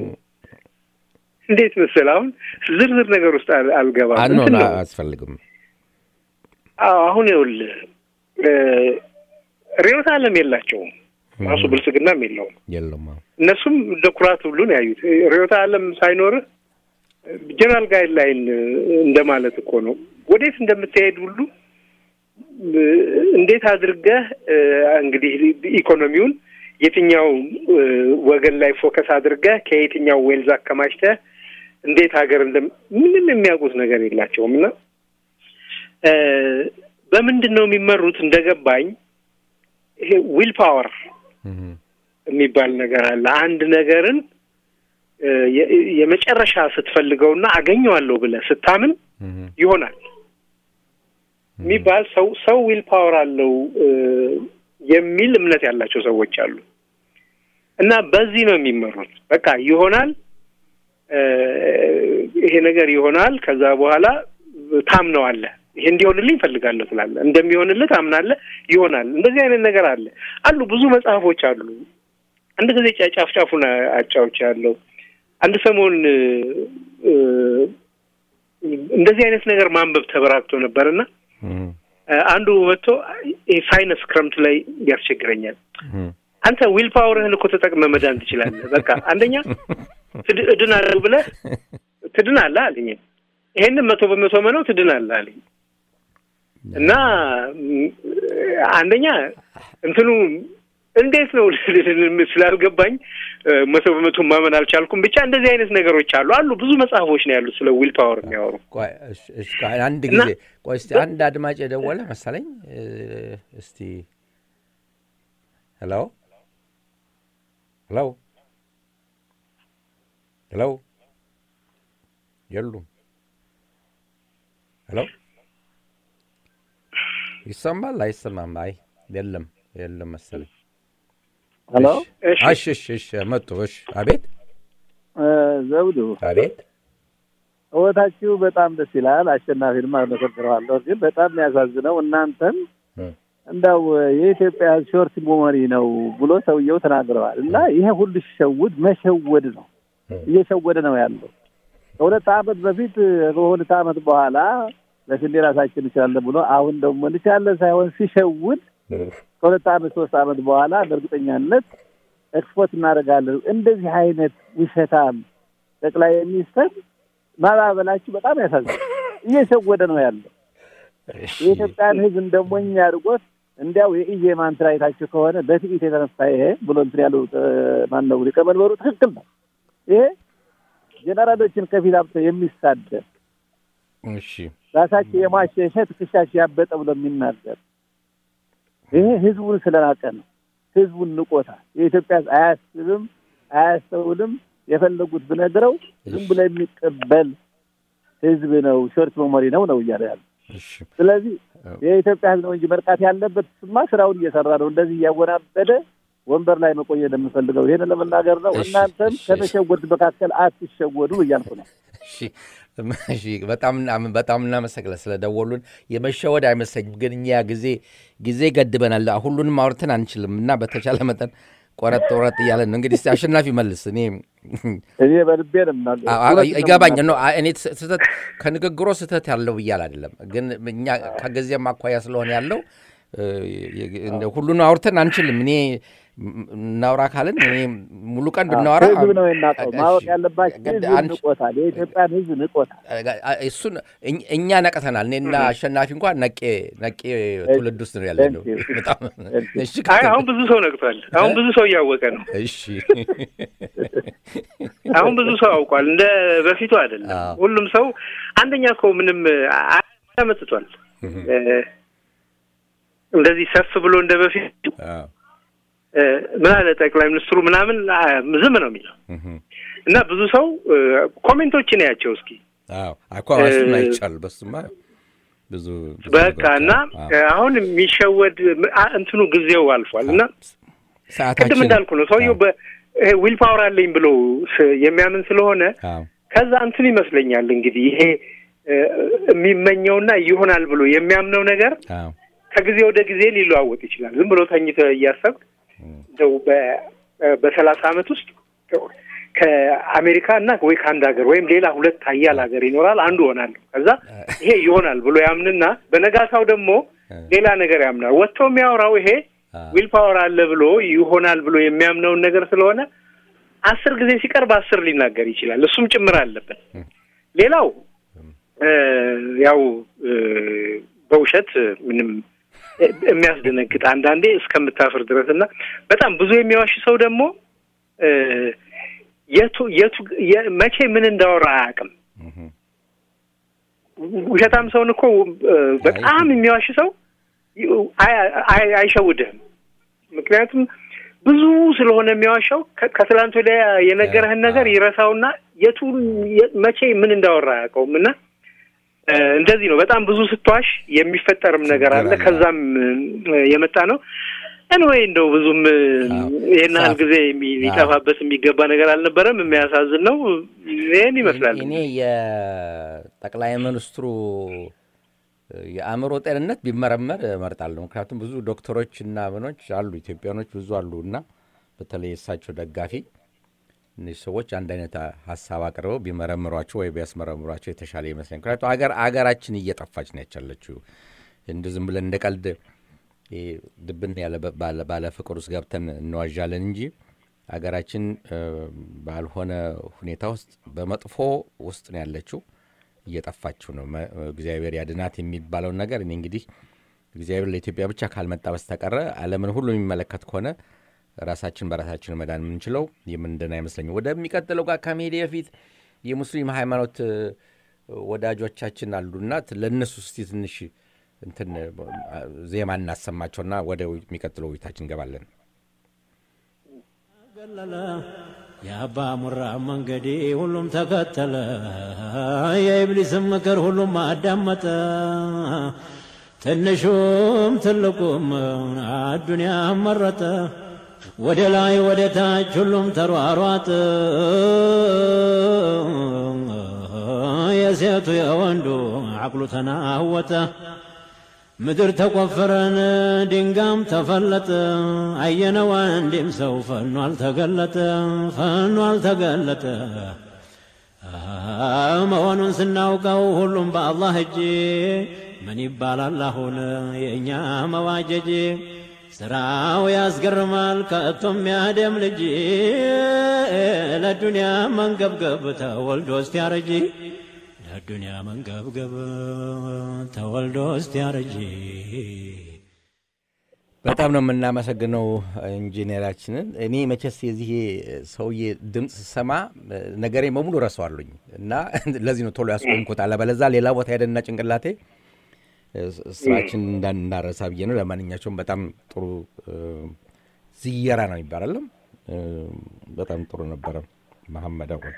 እንዴት መሰለህ አሁን ዝርዝር ነገር ውስጥ አል- አልገባም። አኖ እንትን ነው። አያስፈልግም። አዎ አሁን ይኸውልህ እ፣ ርዕዮተ ዓለም የላቸውም። ራሱ ብልጽግናም የለውም። የለም አዎ። እነሱም እንደ ኩራት ሁሉ ነው ያዩት። ርዕዮተ ዓለም ሳይኖርህ ጀነራል ጋይድ ላይን እንደማለት እኮ ነው። ወዴት እንደምትሄድ ሁሉ እ፣ እንዴት አድርገህ እ፣ እንግዲህ ኢኮኖሚውን የትኛው እ፣ ወገን ላይ ፎከስ አድርገህ ከየትኛው ዌልዝ አከማችተህ እንዴት ሀገር እንደ ምንም የሚያውቁት ነገር የላቸውም እና እ፣ በምንድን ነው የሚመሩት? እንደገባኝ ይሄ ዊል ፓወር እህ፣ የሚባል ነገር አለ። አንድ ነገርን እ፣ የ- የመጨረሻ ስትፈልገውና አገኘዋለሁ ብለህ ስታምን እህ፣ ይሆናል የሚባል ሰው ሰው ዊል ፓወር አለው እ፣ የሚል እምነት ያላቸው ሰዎች አሉ እና በዚህ ነው የሚመሩት። በቃ ይሆናል እ፣ ይሄ ነገር ይሆናል። ከዛ በኋላ ታምነዋለህ። ይሄ እንዲሆንልኝ እፈልጋለሁ ትላለህ። እንደሚሆንልህ ታምናለህ። ይሆናል። እንደዚህ አይነት ነገር አለ አሉ ብዙ መጽሐፎች አሉ። አንድ ጊዜ ጫ- ጫፍ ጫፉን አጫዎች ያለው አንድ ሰሞን እ፣ እ፣ እንደዚህ አይነት ነገር ማንበብ ተበራክቶ ነበርና እህ፣ እ፣ አንዱ መጥቶ ይሄ ሳይነስ ክረምት ላይ ያስቸግረኛል። እህ፣ አንተ ዊል ፓወርህን እኮ ተጠቅመህ መዳን ትችላለህ። በቃ አንደኛ ትድ- እድናለሁ ብለህ ትድናለህ አለኝ። ይሄንን መቶ በመቶ መነው ትድናለህ አለኝ እና ም፣ አንደኛ እንትኑ እንዴት ነው ስላልገባኝ እ፣ መቶ በመቶ ማመን አልቻልኩም። ብቻ እንደዚህ አይነት ነገሮች አሉ አሉ ብዙ መጽሐፎች ነው ያሉት ስለ ዊል ፓወር የሚያወሩ ቆይ እሺ፣ እሺ፣ ቆይ አንድ እና- ጊዜ ቆይ እስቲ አንድ አድማጭ የደወለ መሰለኝ እ፣ እስቲ ሄሎ ሄሎ ሄሎ የሉም ሄሎ ይሰማል አይሰማም አይ የለም የለም መሰለኝ ሄሎ እሺ እሺ እሺ እሺ መጡ እሺ አቤት እ፣ ዘውዱ አቤት ህይወታችሁ በጣም ደስ ይላል። አሸናፊንም አመሰግነዋለሁ። ግን በጣም የሚያሳዝነው እናንተም እ፣ እንዳው የኢትዮጵያ ሾርት ሜሞሪ ነው ብሎ ሰውየው ተናግረዋል። እና ይሄ ሁሉ ሲሸውድ መሸወድ ነው፣ እ፣ እየሸወደ ነው ያለው። ከሁለት ዓመት በፊት ከሁለት ዓመት በኋላ ለስንዴ ራሳችን እንችላለን ብሎ አሁን ደግሞ እንችላለን ሳይሆን ሲሸውድ እ፣ ከሁለት ዓመት ሶስት ዓመት በኋላ በእርግጠኛነት ኤክስፖርት እናደርጋለን። እንደዚህ አይነት ውሸታም ጠቅላይ ሚኒስትር ማባበላችሁ በጣም ያሳዝናል። እየሸወደ ነው ያለው። እሺ። የኢትዮጵያን ሕዝብ እንደ ሞኝ አድርጎት እንዲያው የኢዜማን ስራ አይታችሁ ከሆነ በትዕቢት የተነሳ ይሄ ብሎ እንትን ያለው ማን ነው ሊቀመንበሩ ትክክል ነው። ይሄ ጀነራሎችን ከፊት አብቶ የሚሳደብ እሺ ራሳቸው የሟሸሸ ትከሻቸው ያበጠ ብሎ የሚናገር ይሄ ህዝቡን ስለናቀ ነው። ህዝቡን ንቆታል። የኢትዮጵያ ሕዝብ አያስብም፣ አያስተውልም። የፈለጉት ብነግረው ዝም ብሎ የሚቀበል ህዝብ ነው። ሾርት ሜሞሪ ነው ነው እያለ ያለ እሺ ስለዚህ የኢትዮጵያ ህዝብ ነው እንጂ መርቃት ያለበት ስማ ስራውን እየሰራ ነው። እንደዚህ እያወናበደ ወንበር ላይ መቆየት የምፈልገው ይህን ለመናገር ነው። እሺ፣ እናንተም እሺ፣ ከተሸወዱት መካከል አትሸወዱ እያልኩ ነው። እሺ እሺ በጣም እና- በጣም እናመሰግናለን ስለደወሉን። የመሸወድ አይመስለኝም፣ ግን እኛ ጊዜ ጊዜ ገድበናል። ሁሉንም አውርተን አንችልም እና በተቻለ መጠን ቆረጥ ቆረጥ እያለን ነው። እንግዲህ እስቲ አሸናፊ መልስ። እኔ እኔ በልቤ ነው የምናገረው። አ- አ- እውነት ነው ይገባኝ የምናገረው። ነው። እኔ ስህተት ከንግግሮ ስህተት ያለው ብያል አይደለም፣ ግን እኛ ከጊዜም አኳያ ስለሆነ ያለው እ፣ እንደ ሁሉን አውርተን አንችልም። እኔ ም- እናውራ ካልን እኔ ሙሉ ቀን ብናወራ ህዝብ ነው የናቀው። እሺ፣ ማወቅ ያለባቸው ግድ ህዝብ አንቺ- ንቆታል። የኢትዮጵያን ህዝብ ንቆታል። እሱን እኝ- እኛ ነቅተናል። እኔና አሸናፊ እንኳን ነቄ ነቄ ትውልድ ውስጥ ነው ያለ ነው። Thank you. በጣም Thank you. እሺ አይ አሁን ብዙ ሰው ነቅቷል። አሁን ብዙ ሰው እያወቀ ነው። እሺ አሁን ብዙ ሰው አውቋል። እንደ በፊቱ አይደለም። አዎ። ሁሉም ሰው አንደኛ እኮ ምንም አመጥቷል። እንደዚህ ሰፍ ብሎ እንደ በፊቱ አዎ። እ፣ ምን አለ ጠቅላይ ሚኒስትሩ ምናምን አ፣ ዝም ነው የሚለው እህም። እና ብዙ ሰው እ፣ ኮሜንቶችን ያቸው እስኪ አዎ አኳ እሱን አይቻል በሱማ ብዙ ብዙ በቃ ነገሮች እና አሉ። አዎ። እ፣ አሁን የሚሸወድ አ፣ እንትኑ ጊዜው አልፏል እና ቅድም ሰዓታችን እንዳልኩ ነው ሰውየው በዊል ፓወር አለኝ ብሎ ስ- የሚያምን ስለሆነ አዎ ከዛ እንትን ይመስለኛል እንግዲህ ይሄ እ፣ የሚመኘውና ይሆናል ብሎ የሚያምነው ነገር አዎ ከጊዜ ወደ ጊዜ ሊለዋወጥ ይችላል። ዝም ብሎ ተኝተህ እያሰብክ እንደው በሰላሳ ዓመት ውስጥ ከአሜሪካ እና ወይ ከአንድ ሀገር ወይም ሌላ ሁለት ሀያል ሀገር ይኖራል አንዱ ሆናለሁ ከዛ ይሄ ይሆናል ብሎ ያምንና በነጋታው ደግሞ ሌላ ነገር ያምናል። ወጥቶ የሚያወራው ይሄ ዊል ፓወር አለ ብሎ ይሆናል ብሎ የሚያምነውን ነገር ስለሆነ አስር ጊዜ ሲቀርብ አስር ሊናገር ይችላል። እሱም ጭምር አለበት። ሌላው ያው በውሸት ምንም የሚያስደነግጥ አንዳንዴ እስከምታፍር ድረስ እና በጣም ብዙ የሚዋሽ ሰው ደግሞ የቱ የቱ መቼ ምን እንዳወራ አያውቅም። ውሸታም ሰውን እኮ በጣም የሚዋሽ ሰው አይሸውድህም። ምክንያቱም ብዙ ስለሆነ የሚዋሻው ከትላንት ወዲያ የነገረህን ነገር ይረሳውና የቱን መቼ ምን እንዳወራ አያውቀውም እና እንደዚህ ነው። በጣም ብዙ ስትዋሽ የሚፈጠርም ነገር አለ። ከዛም የመጣ ነው። እንወይ እንደው ብዙም ይህን ያህል ጊዜ ሊጠፋበት የሚገባ ነገር አልነበረም። የሚያሳዝን ነው። ይህን ይመስላል። እኔ የጠቅላይ ሚኒስትሩ የአእምሮ ጤንነት ቢመረመር እመርጣለሁ። ምክንያቱም ብዙ ዶክተሮች እና ምኖች አሉ፣ ኢትዮጵያኖች ብዙ አሉ እና በተለይ የእሳቸው ደጋፊ እነዚህ ሰዎች አንድ አይነት ሀሳብ አቅርበው ቢመረምሯቸው ወይ ቢያስመረምሯቸው የተሻለ ይመስለኝ። ምክንያቱም አገር አገራችን እየጠፋች ነው ያቻለችው። እንደ ዝም ብለን እንደ ቀልድ ድብን ያለ ባለ ፍቅር ውስጥ ገብተን እንዋዣለን እንጂ አገራችን ባልሆነ ሁኔታ ውስጥ በመጥፎ ውስጥ ነው ያለችው። እየጠፋችው ነው። እግዚአብሔር ያድናት የሚባለውን ነገር እኔ እንግዲህ እግዚአብሔር ለኢትዮጵያ ብቻ ካልመጣ በስተቀረ ዓለምን ሁሉ የሚመለከት ከሆነ ራሳችን በራሳችን መዳን የምንችለው የምንድን አይመስለኝም። ወደሚቀጥለው ጋር ከመሄድ በፊት የሙስሊም ሃይማኖት ወዳጆቻችን አሉና ለእነሱ እስቲ ትንሽ እንትን ዜማ እናሰማቸውና ወደ የሚቀጥለው ውይይታችን እንገባለን። የአባ ሙራ መንገዴ ሁሉም ተከተለ፣ የኢብሊስም ምክር ሁሉም አዳመጠ። ትንሹም ትልቁም አዱንያ መረጠ። ወደ ላይ ወደ ታች ሁሉም ተሯሯጥ፣ የሴቱ የወንዱ አቅሉ ተናወጠ። ምድር ተቆፈረን ድንጋም ተፈለጠ። አየነው አንድም ሰው ፈኖ አልተገለጠ ፈኖ አልተገለጠ መሆኑን ስናውቀው ሁሉም በአላህ እጅ ምን ይባላል አሁን የእኛ መዋጀጅ ስራው ያስገርማል ከቶም ያደም ልጅ ለዱንያ መንገብገብ ተወልዶ እስቲያረጅ ለዱንያ መንገብገብ ተወልዶ እስቲያረጅ። በጣም ነው የምናመሰግነው ኢንጂነራችንን። እኔ መቼስ የዚህ ሰውዬ ድምፅ ስሰማ ነገሬ በሙሉ ረሳዋለሁኝ እና ለዚህ ነው ቶሎ ያስቆምኩት። አለበለዛ ሌላ ቦታ ሄደና ጭንቅላቴ ስራችን እንዳናረሳ ብዬ ነው። ለማንኛቸውም በጣም ጥሩ ዝየራ ነው ይባላለም። በጣም ጥሩ ነበረ መሐመድ አወል።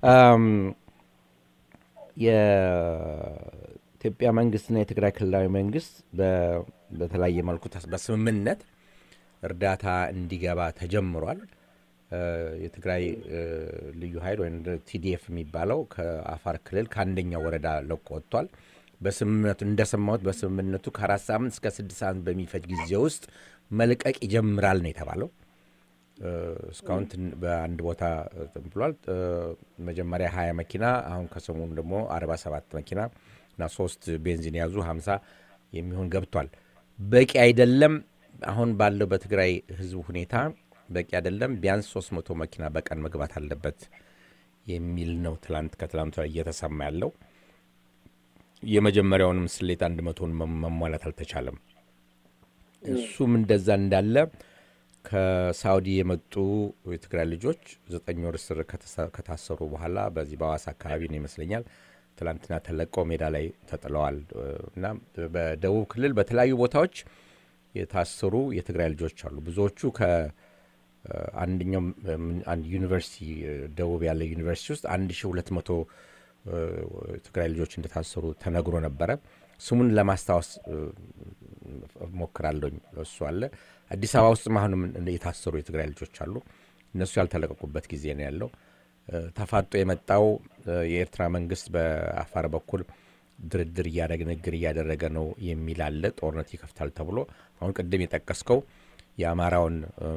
የኢትዮጵያ መንግስትና የትግራይ ክልላዊ መንግስት በተለያየ መልኩ በስምምነት እርዳታ እንዲገባ ተጀምሯል። የትግራይ ልዩ ኃይል ወይም ቲዲኤፍ የሚባለው ከአፋር ክልል ከአንደኛው ወረዳ ለቆ ወጥቷል። በስምምነቱ እንደሰማሁት በስምምነቱ ከአራት ሳምንት እስከ ስድስት ሳምንት በሚፈጅ ጊዜ ውስጥ መልቀቅ ይጀምራል ነው የተባለው። እስካሁን በአንድ ቦታ ብሏል። መጀመሪያ ሀያ መኪና አሁን ከሰሞኑ ደግሞ አርባ ሰባት መኪና እና ሶስት ቤንዚን የያዙ ሀምሳ የሚሆን ገብቷል። በቂ አይደለም። አሁን ባለው በትግራይ ህዝብ ሁኔታ በቂ አይደለም። ቢያንስ ሶስት መቶ መኪና በቀን መግባት አለበት የሚል ነው ትላንት ከትላንቱ እየተሰማ ያለው። የመጀመሪያውንም ስሌት አንድ መቶን መሟላት አልተቻለም። እሱም እንደዛ እንዳለ ከሳውዲ የመጡ የትግራይ ልጆች ዘጠኝ ወር እስር ከታሰሩ በኋላ በዚህ በሐዋሳ አካባቢ ነው ይመስለኛል ትላንትና ተለቀው ሜዳ ላይ ተጥለዋል እና በደቡብ ክልል በተለያዩ ቦታዎች የታሰሩ የትግራይ ልጆች አሉ። ብዙዎቹ ከአንደኛው ዩኒቨርሲቲ ደቡብ ያለ ዩኒቨርሲቲ ውስጥ አንድ ሺ ሁለት መቶ ትግራይ ልጆች እንደታሰሩ ተነግሮ ነበረ። ስሙን ለማስታወስ ሞክራለኝ። እሱ አለ። አዲስ አበባ ውስጥም አሁንም የታሰሩ የትግራይ ልጆች አሉ። እነሱ ያልተለቀቁበት ጊዜ ነው ያለው። ተፋጦ የመጣው የኤርትራ መንግስት በአፋር በኩል ድርድር እያደረገ ንግግር እያደረገ ነው የሚል አለ። ጦርነት ይከፍታል ተብሎ አሁን ቅድም የጠቀስከው የአማራውን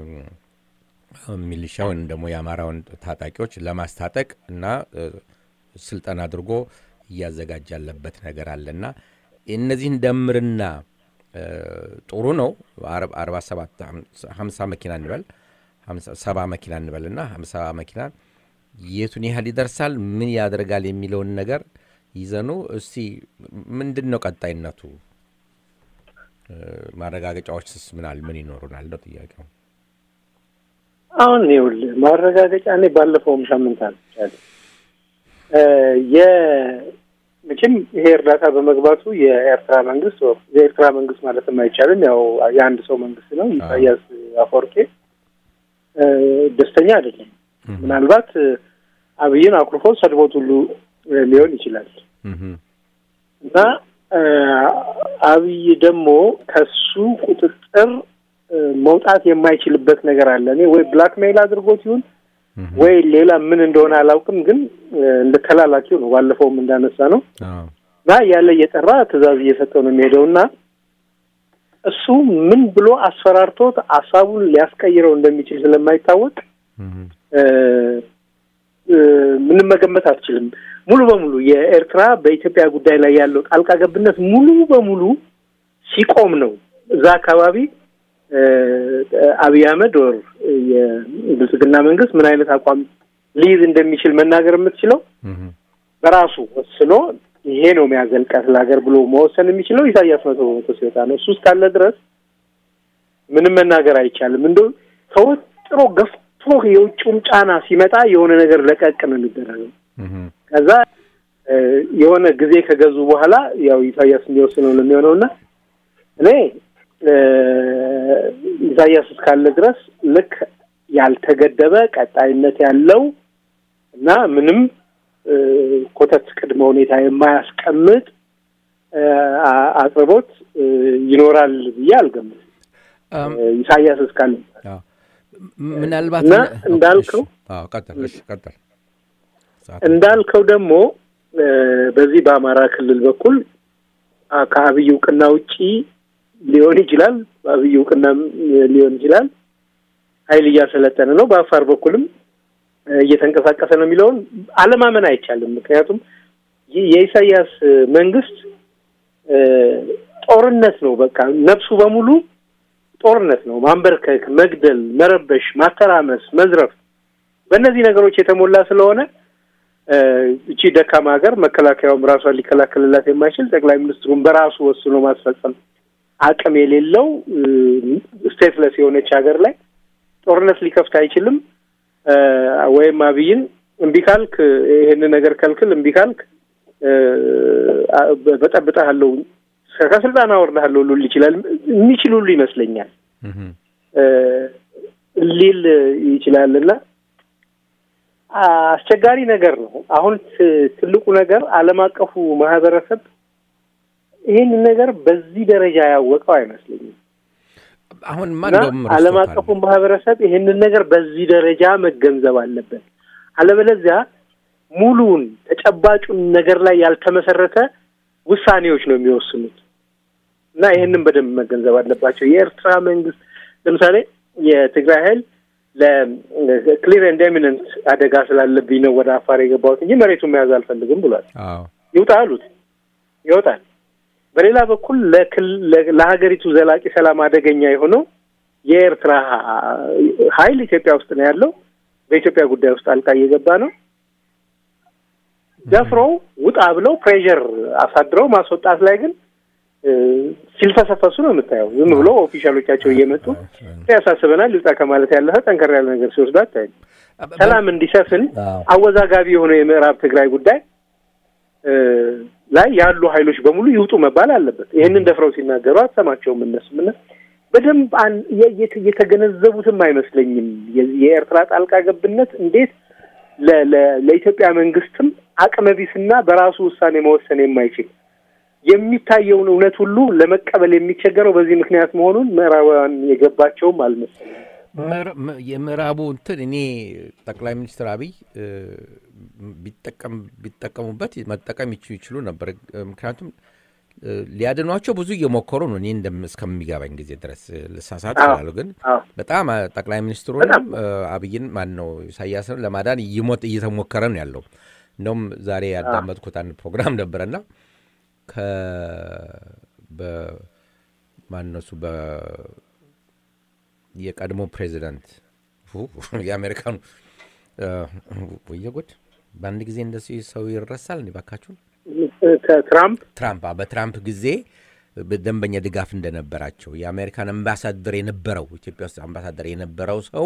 ሚሊሻ ወይም ደግሞ የአማራውን ታጣቂዎች ለማስታጠቅ እና ስልጠና አድርጎ እያዘጋጀ ያለበት ነገር አለና እነዚህን ደምርና ጥሩ ነው። አርባ ሰባት ሀምሳ መኪና እንበል ሰባ መኪና እንበል እና ሀምሳ መኪና የቱን ያህል ይደርሳል፣ ምን ያደርጋል የሚለውን ነገር ይዘኑ እስቲ ምንድን ነው ቀጣይነቱ? ማረጋገጫዎችስ ምናል ምን ይኖሩናል ነው ጥያቄው። አሁን ይኸውልህ ማረጋገጫ እኔ ባለፈውም ሳምንት አልቻለ መቼም ይሄ እርዳታ በመግባቱ የኤርትራ መንግስት የኤርትራ መንግስት ማለትም አይቻልም፣ ያው የአንድ ሰው መንግስት ነው። ኢሳያስ አፈወርቄ ደስተኛ አይደለም። ምናልባት አብይን አኩርፎ ሰድቦት ሁሉ ሊሆን ይችላል እና አብይ ደግሞ ከሱ ቁጥጥር መውጣት የማይችልበት ነገር አለ። እኔ ወይ ብላክሜይል አድርጎት ይሁን ወይ ሌላ ምን እንደሆነ አላውቅም፣ ግን እንደ ተላላኪው ነው። ባለፈውም እንዳነሳ ነው እና ያለ እየጠራ ትዕዛዝ እየሰጠው ነው የሚሄደው እና እሱ ምን ብሎ አስፈራርቶት ሀሳቡን ሊያስቀይረው እንደሚችል ስለማይታወቅ ምንም መገመት አትችልም። ሙሉ በሙሉ የኤርትራ በኢትዮጵያ ጉዳይ ላይ ያለው ጣልቃ ገብነት ሙሉ በሙሉ ሲቆም ነው እዛ አካባቢ አብይ አህመድ ወር የብልጽግና መንግስት ምን አይነት አቋም ሊይዝ እንደሚችል መናገር የምትችለው በራሱ ወስኖ ይሄ ነው የሚያዘልቃት ለሀገር ብሎ መወሰን የሚችለው ኢሳያስ መቶ በመቶ ሲወጣ ነው። እሱ እስካለ ድረስ ምንም መናገር አይቻልም። እንደ ተወጥሮ ገፍቶ የውጭውም ጫና ሲመጣ የሆነ ነገር ለቀቅ ነው የሚደረገው። ከዛ የሆነ ጊዜ ከገዙ በኋላ ያው ኢሳያስ የሚወስነው ነው የሚሆነው እና እኔ ኢሳያስ እስካለ ድረስ ልክ ያልተገደበ ቀጣይነት ያለው እና ምንም ኮተት ቅድመ ሁኔታ የማያስቀምጥ አቅርቦት ይኖራል ብዬ አልገምትም። ኢሳያስ እስካለ ምናልባት እና እንዳልከው ቀጥል እንዳልከው ደግሞ በዚህ በአማራ ክልል በኩል ከአብይ እውቅና ውጪ ሊሆን ይችላል። በአብይ እውቅና ሊሆን ይችላል። ኃይል እያሰለጠነ ነው። በአፋር በኩልም እየተንቀሳቀሰ ነው የሚለውን አለማመን አይቻልም። ምክንያቱም የኢሳያስ መንግስት ጦርነት ነው። በቃ ነፍሱ በሙሉ ጦርነት ነው። ማንበርከክ፣ መግደል፣ መረበሽ፣ ማተራመስ፣ መዝረፍ በእነዚህ ነገሮች የተሞላ ስለሆነ እቺ ደካማ ሀገር መከላከያውም ራሷን ሊከላከልላት የማይችል ጠቅላይ ሚኒስትሩን በራሱ ወስኖ ማስፈጸም አቅም የሌለው ስቴትለስ የሆነች ሀገር ላይ ጦርነት ሊከፍት አይችልም። ወይም አብይን እምቢ ካልክ ይሄንን ነገር ከልክል፣ እምቢ ካልክ በጠብጠሃለሁ፣ ከስልጣን አወርድሃለሁ ሉል ይችላል የሚችል ሁሉ ይመስለኛል ሊል ይችላል እና አስቸጋሪ ነገር ነው። አሁን ትልቁ ነገር ዓለም አቀፉ ማህበረሰብ ይህንን ነገር በዚህ ደረጃ ያወቀው አይመስለኝም። አሁን ዓለም አቀፉ ማህበረሰብ ይህንን ነገር በዚህ ደረጃ መገንዘብ አለበት። አለበለዚያ ሙሉውን ተጨባጩን ነገር ላይ ያልተመሰረተ ውሳኔዎች ነው የሚወስኑት እና ይህንን በደንብ መገንዘብ አለባቸው። የኤርትራ መንግስት ለምሳሌ የትግራይ ኃይል ለክሊር ኤንድ ኤሚነንት አደጋ ስላለብኝ ነው ወደ አፋር የገባሁት እንጂ መሬቱን መያዝ አልፈልግም ብሏል። ይውጣ አሉት፣ ይወጣል። በሌላ በኩል ለሀገሪቱ ዘላቂ ሰላም አደገኛ የሆነው የኤርትራ ኃይል ኢትዮጵያ ውስጥ ነው ያለው። በኢትዮጵያ ጉዳይ ውስጥ ጣልቃ እየገባ ነው። ደፍረው ውጣ ብለው ፕሬዠር አሳድረው ማስወጣት ላይ ግን ሲልፈሰፈሱ ነው የምታየው። ዝም ብሎ ኦፊሻሎቻቸው እየመጡ ያሳስበናል ይውጣ ከማለት ያለፈ ጠንከር ያለ ነገር ሲወስዱ አታይም። ሰላም እንዲሰፍን አወዛጋቢ የሆነው የምዕራብ ትግራይ ጉዳይ ላይ ያሉ ኃይሎች በሙሉ ይውጡ መባል አለበት። ይህንን ደፍረው ሲናገሩ አትሰማቸውም። እነሱም እና በደንብ የተገነዘቡትም አይመስለኝም። የኤርትራ ጣልቃ ገብነት እንዴት ለኢትዮጵያ መንግስትም አቅመቢስና በራሱ ውሳኔ መወሰን የማይችል የሚታየውን እውነት ሁሉ ለመቀበል የሚቸገረው በዚህ ምክንያት መሆኑን ምዕራባውያን የገባቸውም አልመሰለኝም። የምዕራቡ እንትን እኔ ጠቅላይ ሚኒስትር አብይ ቢጠቀም- ቢጠቀሙበት መጠቀም ይች- ይችሉ ነበር። ምክንያቱም እ፣ ሊያድኗቸው ብዙ እየሞከሩ ነው። እኔ እንደም- እስከሚገባኝ ጊዜ ድረስ እ፣ ልሳሳት አዎ። ይችላሉ። ግን አዎ በጣም አ- ጠቅላይ ሚኒስትሩንም እ፣ አብይን ማን ነው ኢሳያስን ለማዳን እይሞት እየተሞከረ ነው ያለው። እንደውም ዛሬ ያዳመጥኩት አንድ ፕሮግራም ነበረና ከ በ- ማን ነው እሱ በ የቀድሞ ፕሬዚዳንት ፉ፣ የአሜሪካኑ እ፣ ወየ ጉድ! በአንድ ጊዜ እንደዚህ ሰው ይረሳል እንዴ ባካችሁን? ከትራምፕ ትራምፕ አዎ፣ በትራምፕ ጊዜ በደንበኛ ድጋፍ እንደነበራቸው የአሜሪካን አምባሳደር የነበረው ኢትዮጵያ ውስጥ አምባሳደር የነበረው ሰው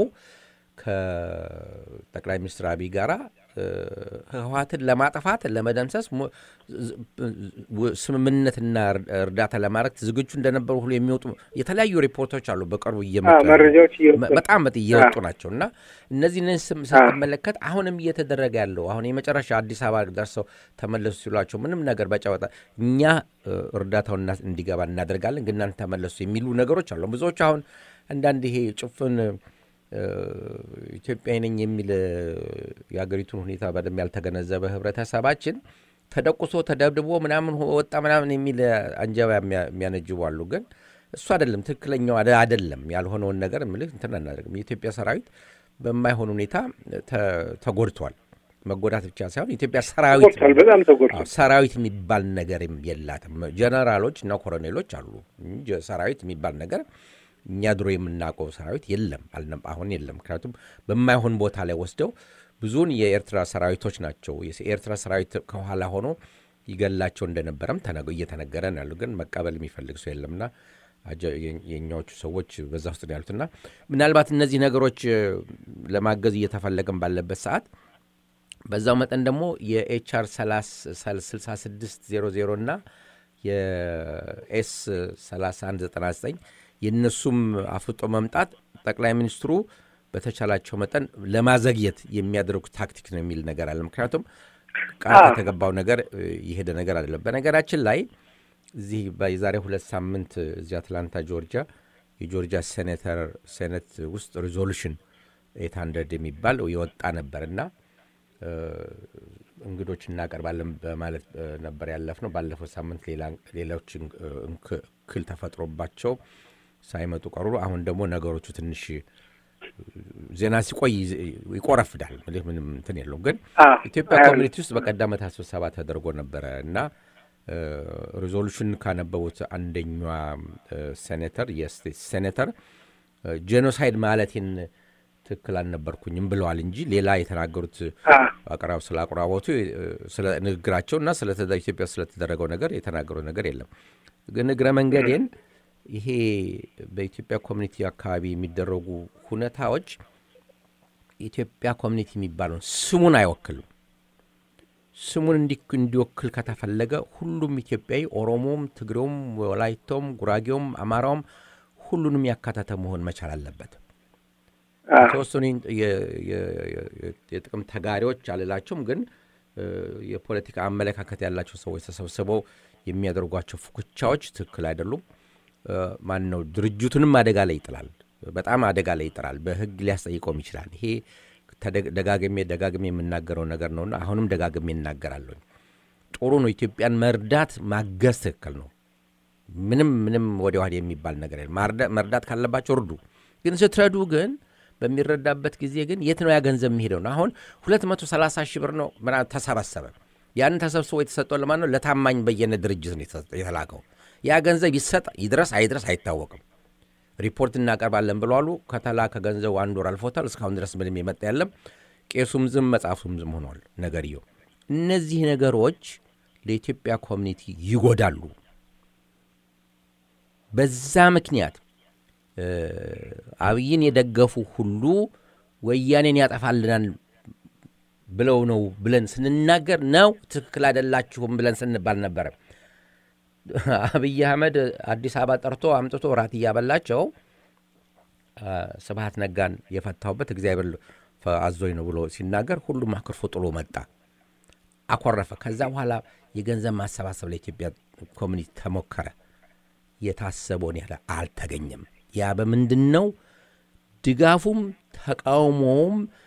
ከጠቅላይ ሚኒስትር አብይ ጋራ እ፣ ህወሓትን ለማጥፋት ለመደምሰስ ሞ- ዝ- ው- ስምምነትና እር- እርዳታ ለማድረግ ዝግጁ እንደነበሩ ሁሉ የሚወጡ የተለያዩ ሪፖርቶች አሉ። በቅርቡ እየመጡ አዎ፣ ያሉ። መረጃዎች እየወጡ በ- በጣም በጥ- እየወጡ ናቸው እና እነዚህን ስም ስትመለከት አሁንም እየተደረገ ያለው አሁን የመጨረሻ አዲስ አበባ ደርሰው ተመለሱ ሲሏቸው ምንም ነገር በጨበጣ እኛ እ፣ እርዳታውን እና- እንዲገባ እናደርጋለን ግን እናንተ ተመለሱ የሚሉ ነገሮች አሉ። ብዙዎች አሁን አንዳንድ ይሄ ጭፍን እ፣ ኢትዮጵያዊ ነኝ የሚል እ፣ የሀገሪቱን ሁኔታ በደንብ ያልተገነዘበ ህብረተሰባችን ተደቁሶ ተደብድቦ ምናምን ሆ- ወጣ ምናምን የሚል እ፣ አንጀባ የሚያ- የሚያነጅቡ አሉ። ግን እሱ አይደለም ትክክለኛው አደ- አይደለም። ያልሆነውን ነገር ምልህ እንትን አናደርግም። የኢትዮጵያ ሰራዊት በማይሆን ሁኔታ ተ- ተጎድቷል። መጎዳት ብቻ ሳይሆን የኢትዮጵያ ሰራዊት ተጎድቷል፣ በጣም ተጎድቷል። አዎ፣ ሰራዊት የሚባል ነገርም የላትም። ጀነራሎች እና ኮሎኔሎች አሉ እንጂ ሰራዊት የሚባል ነገር እኛ ድሮ የምናውቀው ሰራዊት የለም፣ አልነበ አሁን የለም። ምክንያቱም በማይሆን ቦታ ላይ ወስደው ብዙውን የኤርትራ ሰራዊቶች ናቸው። የኤርትራ ሰራዊት ከኋላ ሆኖ ይገላቸው እንደነበረም ተነገ- እየተነገረ ነው ያሉ። ግን መቀበል የሚፈልግ ሰው የለምና አጀ- የ- የእኛዎቹ ሰዎች በዛ ውስጥ ነው ያሉትና ምናልባት እነዚህ ነገሮች እ፣ ለማገዝ እየተፈለገም ባለበት ሰዓት በዛው መጠን ደግሞ የኤችአር 6600 እና የኤስ 3199 የእነሱም አፍጦ መምጣት ጠቅላይ ሚኒስትሩ በተቻላቸው መጠን ለማዘግየት የሚያደርጉት ታክቲክ ነው የሚል ነገር አለ። ምክንያቱም ቃል ከተገባው ነገር እ፣ የሄደ ነገር አይደለም። በነገራችን ላይ እዚህ የዛሬ ሁለት ሳምንት እዚህ አትላንታ ጆርጂያ የጆርጂያ ሴኔተር ሴኔት ውስጥ ሪዞሉሽን ኤት ሀንድረድ የሚባል የወጣ ነበር እና እ፣ እንግዶች እናቀርባለን በማለት እ፣ ነበር ያለፍ ነው። ባለፈው ሳምንት ሌላ- ሌሎች እንክ- እንክ- እክል ተፈጥሮባቸው ሳይመጡ ቀሩ። አሁን ደግሞ ነገሮቹ ትንሽ ዜና ሲቆይ ይዝ- ይቆረፍዳል። ምልህ ምንም እንትን የለውም። ግን አዎ፣ ኢትዮጵያ አዎ። ኮሚኒቲ ውስጥ በቀደመታ ስብሰባ ተደርጎ ነበረ እና ሪዞሉሽን ካነበቡት አንደኛዋ እ፣ ሴኔተር የስቴት ሴኔተር እ፣ ጄኖሳይድ ማለቴን ትክክል አልነበርኩኝም ብለዋል እንጂ ሌላ የተናገሩት አዎ። አቅራብ ስለ አቁራቦቱ እ፣ ስለ ንግግራቸው እና ስለ ተደ- ኢትዮጵያ ስለተደረገው ነገር የተናገሩት ነገር የለም። ግን እግረ መንገዴን ይሄ በኢትዮጵያ ኮሚኒቲ አካባቢ የሚደረጉ ሁኔታዎች ኢትዮጵያ ኮሚኒቲ የሚባለውን ስሙን አይወክልም። ስሙን እንዲ- እንዲወክል ከተፈለገ ሁሉም ኢትዮጵያዊ ኦሮሞም፣ ትግሬውም፣ ወላይቶም፣ ጉራጌውም፣ አማራውም ሁሉንም ያካተተ መሆን መቻል አለበት። አዎ። የተወሰኑ የ- የ- የ- የጥቅም ተጋሪዎች አልላቸውም፣ ግን እ፣ የፖለቲካ አመለካከት ያላቸው ሰዎች ተሰብስበው የሚያደርጓቸው ፉክቻዎች ትክክል አይደሉም። እ፣ ማን ነው ድርጅቱንም አደጋ ላይ ይጥላል። በጣም አደጋ ላይ ይጥላል። በሕግ ሊያስጠይቀውም ይችላል። ይሄ ተደ- ደጋግሜ ደጋግሜ የምናገረው ነገር ነውና አሁንም ደጋግሜ እናገራለሁ። ጥሩ ነው። ኢትዮጵያን መርዳት ማገዝ ትክክል ነው። ምንም ምንም ወዲያ ወዲህ የሚባል ነገር የለም። ማርዳ- መርዳት ካለባቸው እርዱ። ግን ስትረዱ ግን በሚረዳበት ጊዜ ግን የት ነው ያ ገንዘብ የሚሄደው ነው? አሁን 230 ሺህ ብር ነው ምናምን ተሰበሰበ። ያንን ተሰብስቦ የተሰጠው ለማን ነው? ለታማኝ በየነ ድርጅት ነው የተሰጠ- የተላከው። ያ ገንዘብ ይሰጥ ይድረስ አይድረስ አይታወቅም። ሪፖርት እናቀርባለን ብለዋሉ። ከተላከ ገንዘቡ አንድ ወር አልፎታል። እስካሁን ድረስ ምንም የመጣ የለም። ቄሱም ዝም መጽሐፉም ዝም ሆኗል ነገርየው። እነዚህ ነገሮች ለኢትዮጵያ ኮሚኒቲ ይጎዳሉ። በዛ ምክንያት እ፣ አብይን የደገፉ ሁሉ ወያኔን ያጠፋልናል ብለው ነው ብለን ስንናገር ነው ትክክል አይደላችሁም ብለን ስንባል ነበረ። አብይ አህመድ አዲስ አበባ ጠርቶ አምጥቶ ራት እያበላቸው አ፣ ስብሐት ነጋን የፈታሁበት እግዚአብሔር ፈ- አዞኝ ነው ብሎ ሲናገር ሁሉም አክርፎ ጥሎ መጣ፣ አኮረፈ። ከዛ በኋላ የገንዘብ ማሰባሰብ ለኢትዮጵያ ኮሚኒቲ ተሞከረ። የታሰበውን ያህል አልተገኘም። ያ በምንድን ነው? ድጋፉም ተቃውሞውም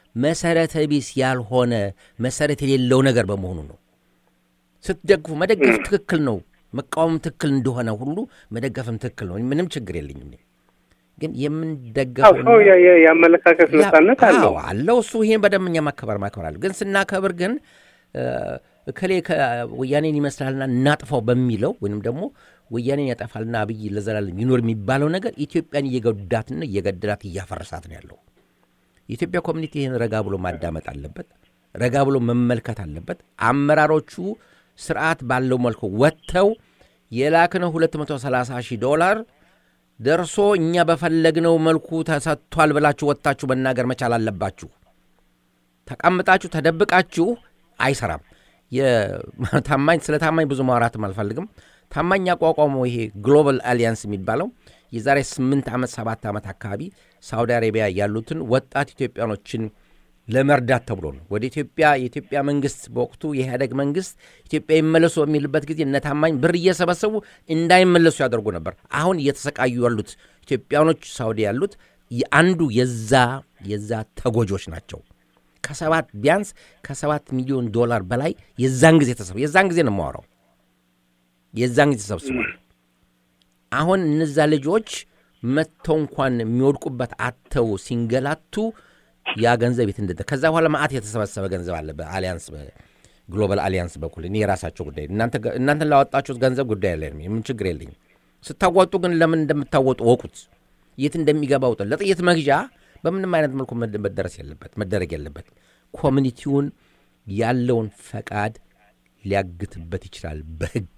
መሰረተ ቢስ ያልሆነ መሰረት የሌለው ነገር በመሆኑ ነው። ስትደግፉ መደገፍ ትክክል ነው፣ መቃወም ትክክል እንደሆነ ሁሉ መደገፍም ትክክል ነው። ምንም ችግር የለኝም። እኔ ግን አዎ የምንደገፈው ሰው የ- የ- የአመለካከት ነጻነት አለው። አዎ አለው እሱ ይሄን በደንብ እኛ ማከበር ማክበር አለ። ግን ስናከብር ግን እ፣ እከሌ ወያኔን ይመስላልና እናጥፋው በሚለው ወይንም ደግሞ ወያኔን ያጠፋልና አብይ ለዘላለም ይኖር የሚባለው ነገር ኢትዮጵያን እየጎዳትና እየገደላት እያፈረሳት ነው ያለው። የኢትዮጵያ ኮሚኒቲ ይህን ረጋ ብሎ ማዳመጥ አለበት፣ ረጋ ብሎ መመልከት አለበት። አመራሮቹ ስርዓት ባለው መልኩ ወጥተው የላክነው 230 ሺህ ዶላር ደርሶ እኛ በፈለግነው መልኩ ተሰጥቷል ብላችሁ ወጥታችሁ መናገር መቻል አለባችሁ። ተቀምጣችሁ ተደብቃችሁ አይሰራም። የ- ታማኝ ስለ ታማኝ ብዙ ማውራትም አልፈልግም። ታማኝ ያቋቋመው ይሄ ግሎባል አሊያንስ የሚባለው የዛሬ ስምንት ዓመት ሰባት ዓመት አካባቢ ሳውዲ አረቢያ ያሉትን ወጣት ኢትዮጵያኖችን ለመርዳት ተብሎ ነው። ወደ ኢትዮጵያ የኢትዮጵያ መንግስት በወቅቱ የኢህአደግ መንግስት ኢትዮጵያ ይመለሱ በሚልበት ጊዜ እነ ታማኝ ብር እየሰበሰቡ እንዳይመለሱ ያደርጉ ነበር። አሁን እየተሰቃዩ ያሉት ኢትዮጵያኖች ሳውዲ ያሉት አንዱ የዛ የዛ ተጎጆች ናቸው። ከሰባት ቢያንስ ከሰባት ሚሊዮን ዶላር በላይ የዛን ጊዜ ተሰብ የዛን ጊዜ ነው የማወራው የዛን ጊዜ ተሰብስቧል። አሁን እነዛ ልጆች መጥተው እንኳን የሚወድቁበት አተው ሲንገላቱ ያ ገንዘብ የት እንደደ ከዛ በኋላ ማአት የተሰበሰበ ገንዘብ አለ በአሊያንስ ግሎባል አሊያንስ በኩል እኔ የራሳቸው ጉዳይ እናንተን ላወጣችሁት ገንዘብ ጉዳይ የለኝም፣ የምን ችግር የለኝም። ስታዋጡ ግን ለምን እንደምታወጡ ወቁት፣ የት እንደሚገባ ውጡ። ለጥይት መግዣ በምንም አይነት መልኩ መደረስ የለበት መደረግ የለበት። ኮሚኒቲውን ያለውን ፈቃድ ሊያግትበት ይችላል በህግ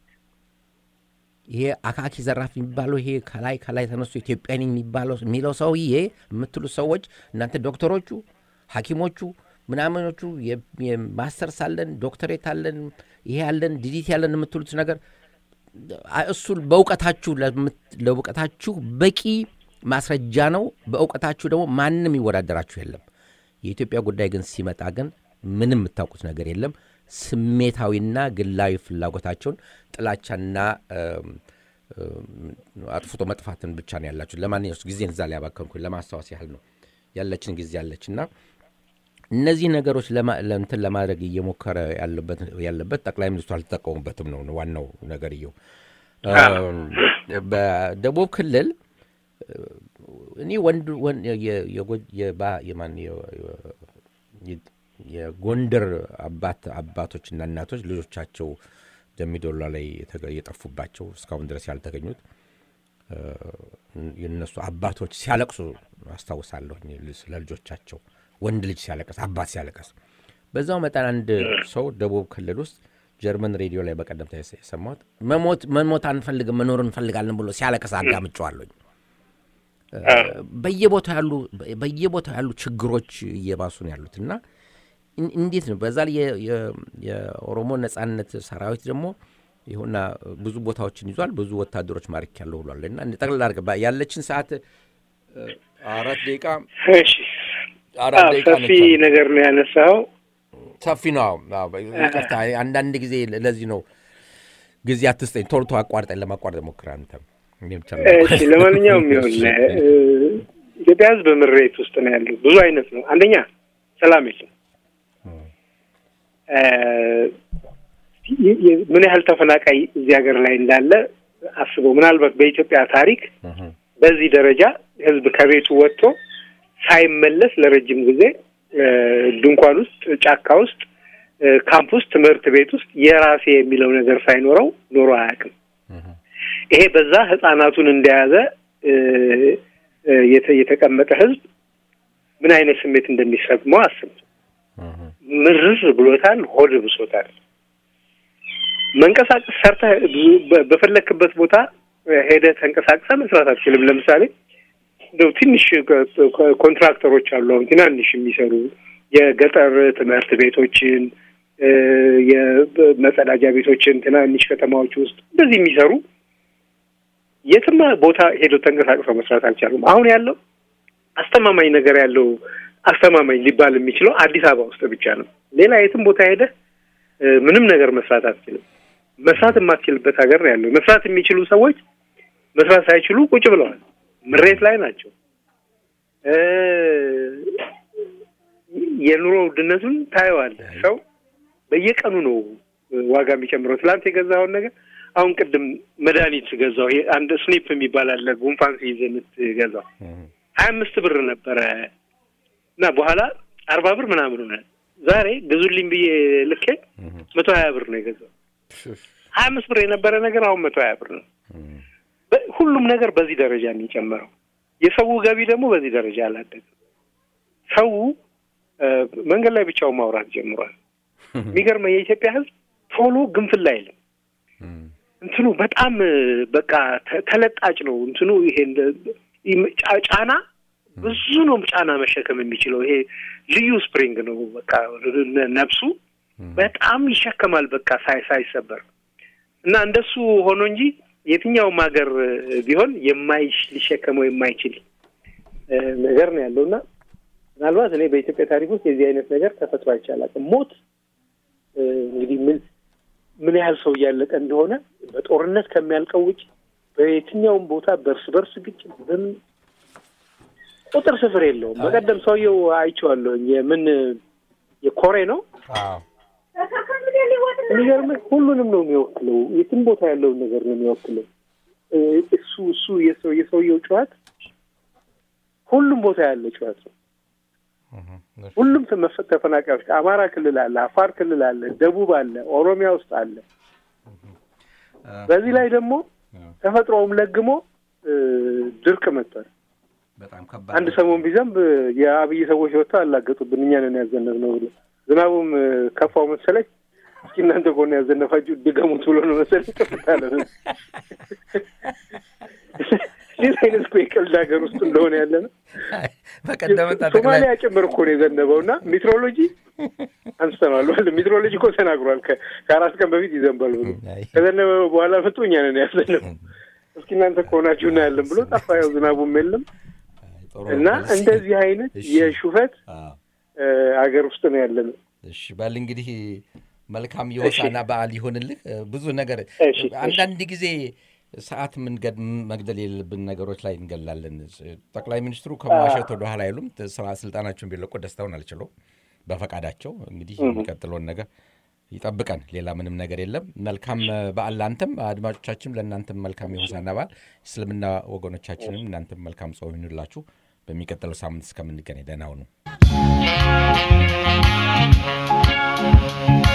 ይሄ አካኪ ዘራፍ የሚባለው ይሄ ከላይ ከላይ ተነሱ ኢትዮጵያን የሚባለው የሚለው ሰውዬ የምትሉ ሰዎች እናንተ ዶክተሮቹ፣ ሐኪሞቹ ምናምኖቹ የማስተርስ አለን ዶክተሬት አለን ይሄ አለን ዲዲት ያለን የምትሉት ነገር እሱ በእውቀታችሁ ለእውቀታችሁ በቂ ማስረጃ ነው። በእውቀታችሁ ደግሞ ማንም ይወዳደራችሁ የለም። የኢትዮጵያ ጉዳይ ግን ሲመጣ ግን ምንም የምታውቁት ነገር የለም። ስሜታዊና ግላዊ ፍላጎታቸውን ጥላቻና አጥፍቶ መጥፋትን ብቻ ነው ያላችሁ። ለማንኛውም ጊዜን እዛ ላይ ያባከንኩኝ ለማስታወስ ያህል ነው። ያለችን ጊዜ ያለች እና እነዚህ ነገሮች እንትን ለማድረግ እየሞከረ ያለበት ጠቅላይ ሚኒስትሩ አልተጠቀሙበትም ነው ዋናው ነገርየው። በደቡብ ክልል እኔ ወንድ የጎንደር አባት አባቶችና እናቶች ልጆቻቸው ደሚዶላ ላይ የጠፉባቸው እስካሁን ድረስ ያልተገኙት የነሱ አባቶች ሲያለቅሱ አስታውሳለሁ። ስለ ልጆቻቸው ወንድ ልጅ ሲያለቀስ፣ አባት ሲያለቀስ። በዛው መጠን አንድ ሰው ደቡብ ክልል ውስጥ ጀርመን ሬዲዮ ላይ በቀደምታ የሰማሁት መሞት መሞት አንፈልግም መኖር እንፈልጋለን ብሎ ሲያለቀስ አዳምጬዋለሁኝ። በየቦታው ያሉ በየቦታው ያሉ ችግሮች እየባሱ ነው ያሉት እና እንዴት ነው በዛ ላይ የኦሮሞ ነጻነት ሰራዊት ደግሞ ይሁና ብዙ ቦታዎችን ይዟል። ብዙ ወታደሮች ማርክ ያለው ብሏል። እና ጠቅላላ አድርገህ ያለችን ሰዓት አራት ደቂቃ አራት ደቂቃ ሰፊ ነገር ነው ያነሳው። ሰፊ ነው። ይቅርታ አንዳንድ ጊዜ ለዚህ ነው ጊዜ አትስጠኝ፣ ቶሎ ቶሎ አቋርጠኝ። ለማቋረጥ ሞክር አንተም። ለማንኛውም ይሁን ኢትዮጵያ ሕዝብ ምሬት ውስጥ ነው ያለው። ብዙ አይነት ነው። አንደኛ ሰላም የለም። ምን ያህል ተፈናቃይ እዚህ ሀገር ላይ እንዳለ አስበው። ምናልባት በኢትዮጵያ ታሪክ በዚህ ደረጃ ህዝብ ከቤቱ ወጥቶ ሳይመለስ ለረጅም ጊዜ ድንኳን ውስጥ፣ ጫካ ውስጥ፣ ካምፕ ውስጥ፣ ትምህርት ቤት ውስጥ የራሴ የሚለው ነገር ሳይኖረው ኖሮ አያውቅም። ይሄ በዛ ህጻናቱን እንደያዘ የተቀመጠ ህዝብ ምን አይነት ስሜት እንደሚሰማው አስብ። ምርር ብሎታል፣ ሆድ ብሶታል። መንቀሳቀስ ሰርተህ በፈለክበት ቦታ ሄደህ ተንቀሳቅሰህ መስራት አትችልም። ለምሳሌ እንደው ትንሽ ኮንትራክተሮች አሉ፣ አሁን ትናንሽ የሚሰሩ የገጠር ትምህርት ቤቶችን፣ የመጸዳጃ ቤቶችን ትናንሽ ከተማዎች ውስጥ እንደዚህ የሚሰሩ የትም ቦታ ሄደው ተንቀሳቅሰው መስራት አልቻሉም። አሁን ያለው አስተማማኝ ነገር ያለው አስተማማኝ ሊባል የሚችለው አዲስ አበባ ውስጥ ብቻ ነው። ሌላ የትም ቦታ ሄደህ ምንም ነገር መስራት አትችልም። መስራት የማትችልበት ሀገር ነው ያለው። መስራት የሚችሉ ሰዎች መስራት ሳይችሉ ቁጭ ብለዋል። ምሬት ላይ ናቸው። የኑሮ ውድነቱን ታየዋለህ። ሰው በየቀኑ ነው ዋጋ የሚጨምረው። ትላንት የገዛኸውን ነገር አሁን ቅድም መድኃኒት ገዛው። ይሄ አንድ ስኒፕ የሚባል አለ ጉንፋን ሲይዝ የምትገዛው ሀያ አምስት ብር ነበረ እና በኋላ አርባ ብር ምናምን ሆነ። ዛሬ ግዙልኝ ብዬ ልኬ መቶ ሀያ ብር ነው የገዛው። ሀያ አምስት ብር የነበረ ነገር አሁን መቶ ሀያ ብር ነው። በ- ሁሉም ነገር በዚህ ደረጃ ነው የጨመረው። የሰው ገቢ ደግሞ በዚህ ደረጃ አላደገም። ሰው እ፣ መንገድ ላይ ብቻውን ማውራት ጀምሯል። የሚገርመው የኢትዮጵያ ሕዝብ ቶሎ ግንፍል አይልም። እንትኑ በጣም እ፣ በቃ ተ- ተለጣጭ ነው። እንትኑ ይሄ እንደ ይም- ጫ- ጫና ብዙ ነው ጫና መሸከም የሚችለው ይሄ ልዩ ስፕሪንግ ነው። በቃ ነ- ነፍሱ በጣም ይሸከማል። በቃ ሳይ ሳይሰበር እና እንደሱ ሆኖ እንጂ የትኛውም ሀገር እ፣ ቢሆን የማይሽ ሊሸከመው የማይችል እ፣ ነገር ነው ያለው እና ምናልባት እኔ በኢትዮጵያ ታሪክ ውስጥ የዚህ አይነት ነገር ተፈጥሮ አይቻላል። ሞት እ፣ እንግዲህ ምን ምን ያህል ሰው እያለቀ እንደሆነ በጦርነት ከሚያልቀው ውጭ በየትኛውም ቦታ በእርስ በርስ ግጭት በምን ቁጥር ስፍር የለውም። በቀደም ሰውየው አይቼዋለሁኝ። የምን የኮሬ ነው የሚገርምህ ሁሉንም ነው የሚወክለው። የትም ቦታ ያለውን ነገር ነው የሚወክለው። እ፣ እሱ እሱ የሰው የሰውየው ጨዋት ሁሉም ቦታ ያለ ጨዋት ነው። ሁሉም ተመፈ- ተፈናቃዮች ከአማራ ክልል አለ፣ አፋር ክልል አለ፣ ደቡብ አለ፣ ኦሮሚያ ውስጥ አለ። በዚህ ላይ ደግሞ ተፈጥሮውም ለግሞ እ፣ ድርቅ መጥቷል። በጣም ከባድ አንድ ሰሞን ቢዘንብ የአብይ ሰዎች ወጥተው አላገጡብን እኛ ነን ያዘነብነው ብሎ ዝናቡም እ፣ ከፋው መሰለኝ። እስኪ እናንተ ከሆነ ያዘነፋችሁ ድገሙት ብሎ ነው መሰለኝ ጥፍት አለ። ይህ አይነት እኮ የቀልድ ሀገር ውስጥ እንደሆነ ያለ ነው። በቀደመታ ጠቅላይ ሶማሊያ ጭምር እኮ ነው የዘነበው እና ሜትሮሎጂ አንስተነዋል ማለት ሜትሮሎጂ እኮ ተናግሯል። ከ- ከአራት ቀን በፊት ይዘንባል ብሎ አይ። ከዘነበ በኋላ መጡ እኛ ነን ያዘነው እስኪ እናንተ ከሆናችሁ እናያለን ብሎ ጠፋ። ያው ዝናቡም የለም ጥሩ እና ነው። እንደዚህ አይነት እሺ። የሹፈት አዎ። እ፣ ሀገር ውስጥ ነው ያለ ነው። እሺ በል እንግዲህ መልካም የሆሳና በዓል ይሆንልህ። እ፣ ብዙ ነገር እሺ፣ አንዳንድ ጊዜ ሰዓት መንገድ መግደል የሌለብን ነገሮች ላይ እንገላለን። ጠቅላይ ሚኒስትሩ ከመዋሸት ወደ ኋላ አይሉም። ስራ ስልጣናቸውን ቢለቁ ደስታውን አልችለው በፈቃዳቸው እንግዲህ የሚቀጥለውን ነገር ይጠብቀን። ሌላ ምንም ነገር የለም። መልካም እ፣ በዓል ለአንተም አድማጮቻችንም፣ ለእናንተም መልካም የሆሳና በዓል። እስልምና ወገኖቻችንም እናንተም መልካም ጾም ይሁንላችሁ። በሚቀጥለው ሳምንት እስከምንገናኝ ደህና ሁኑ።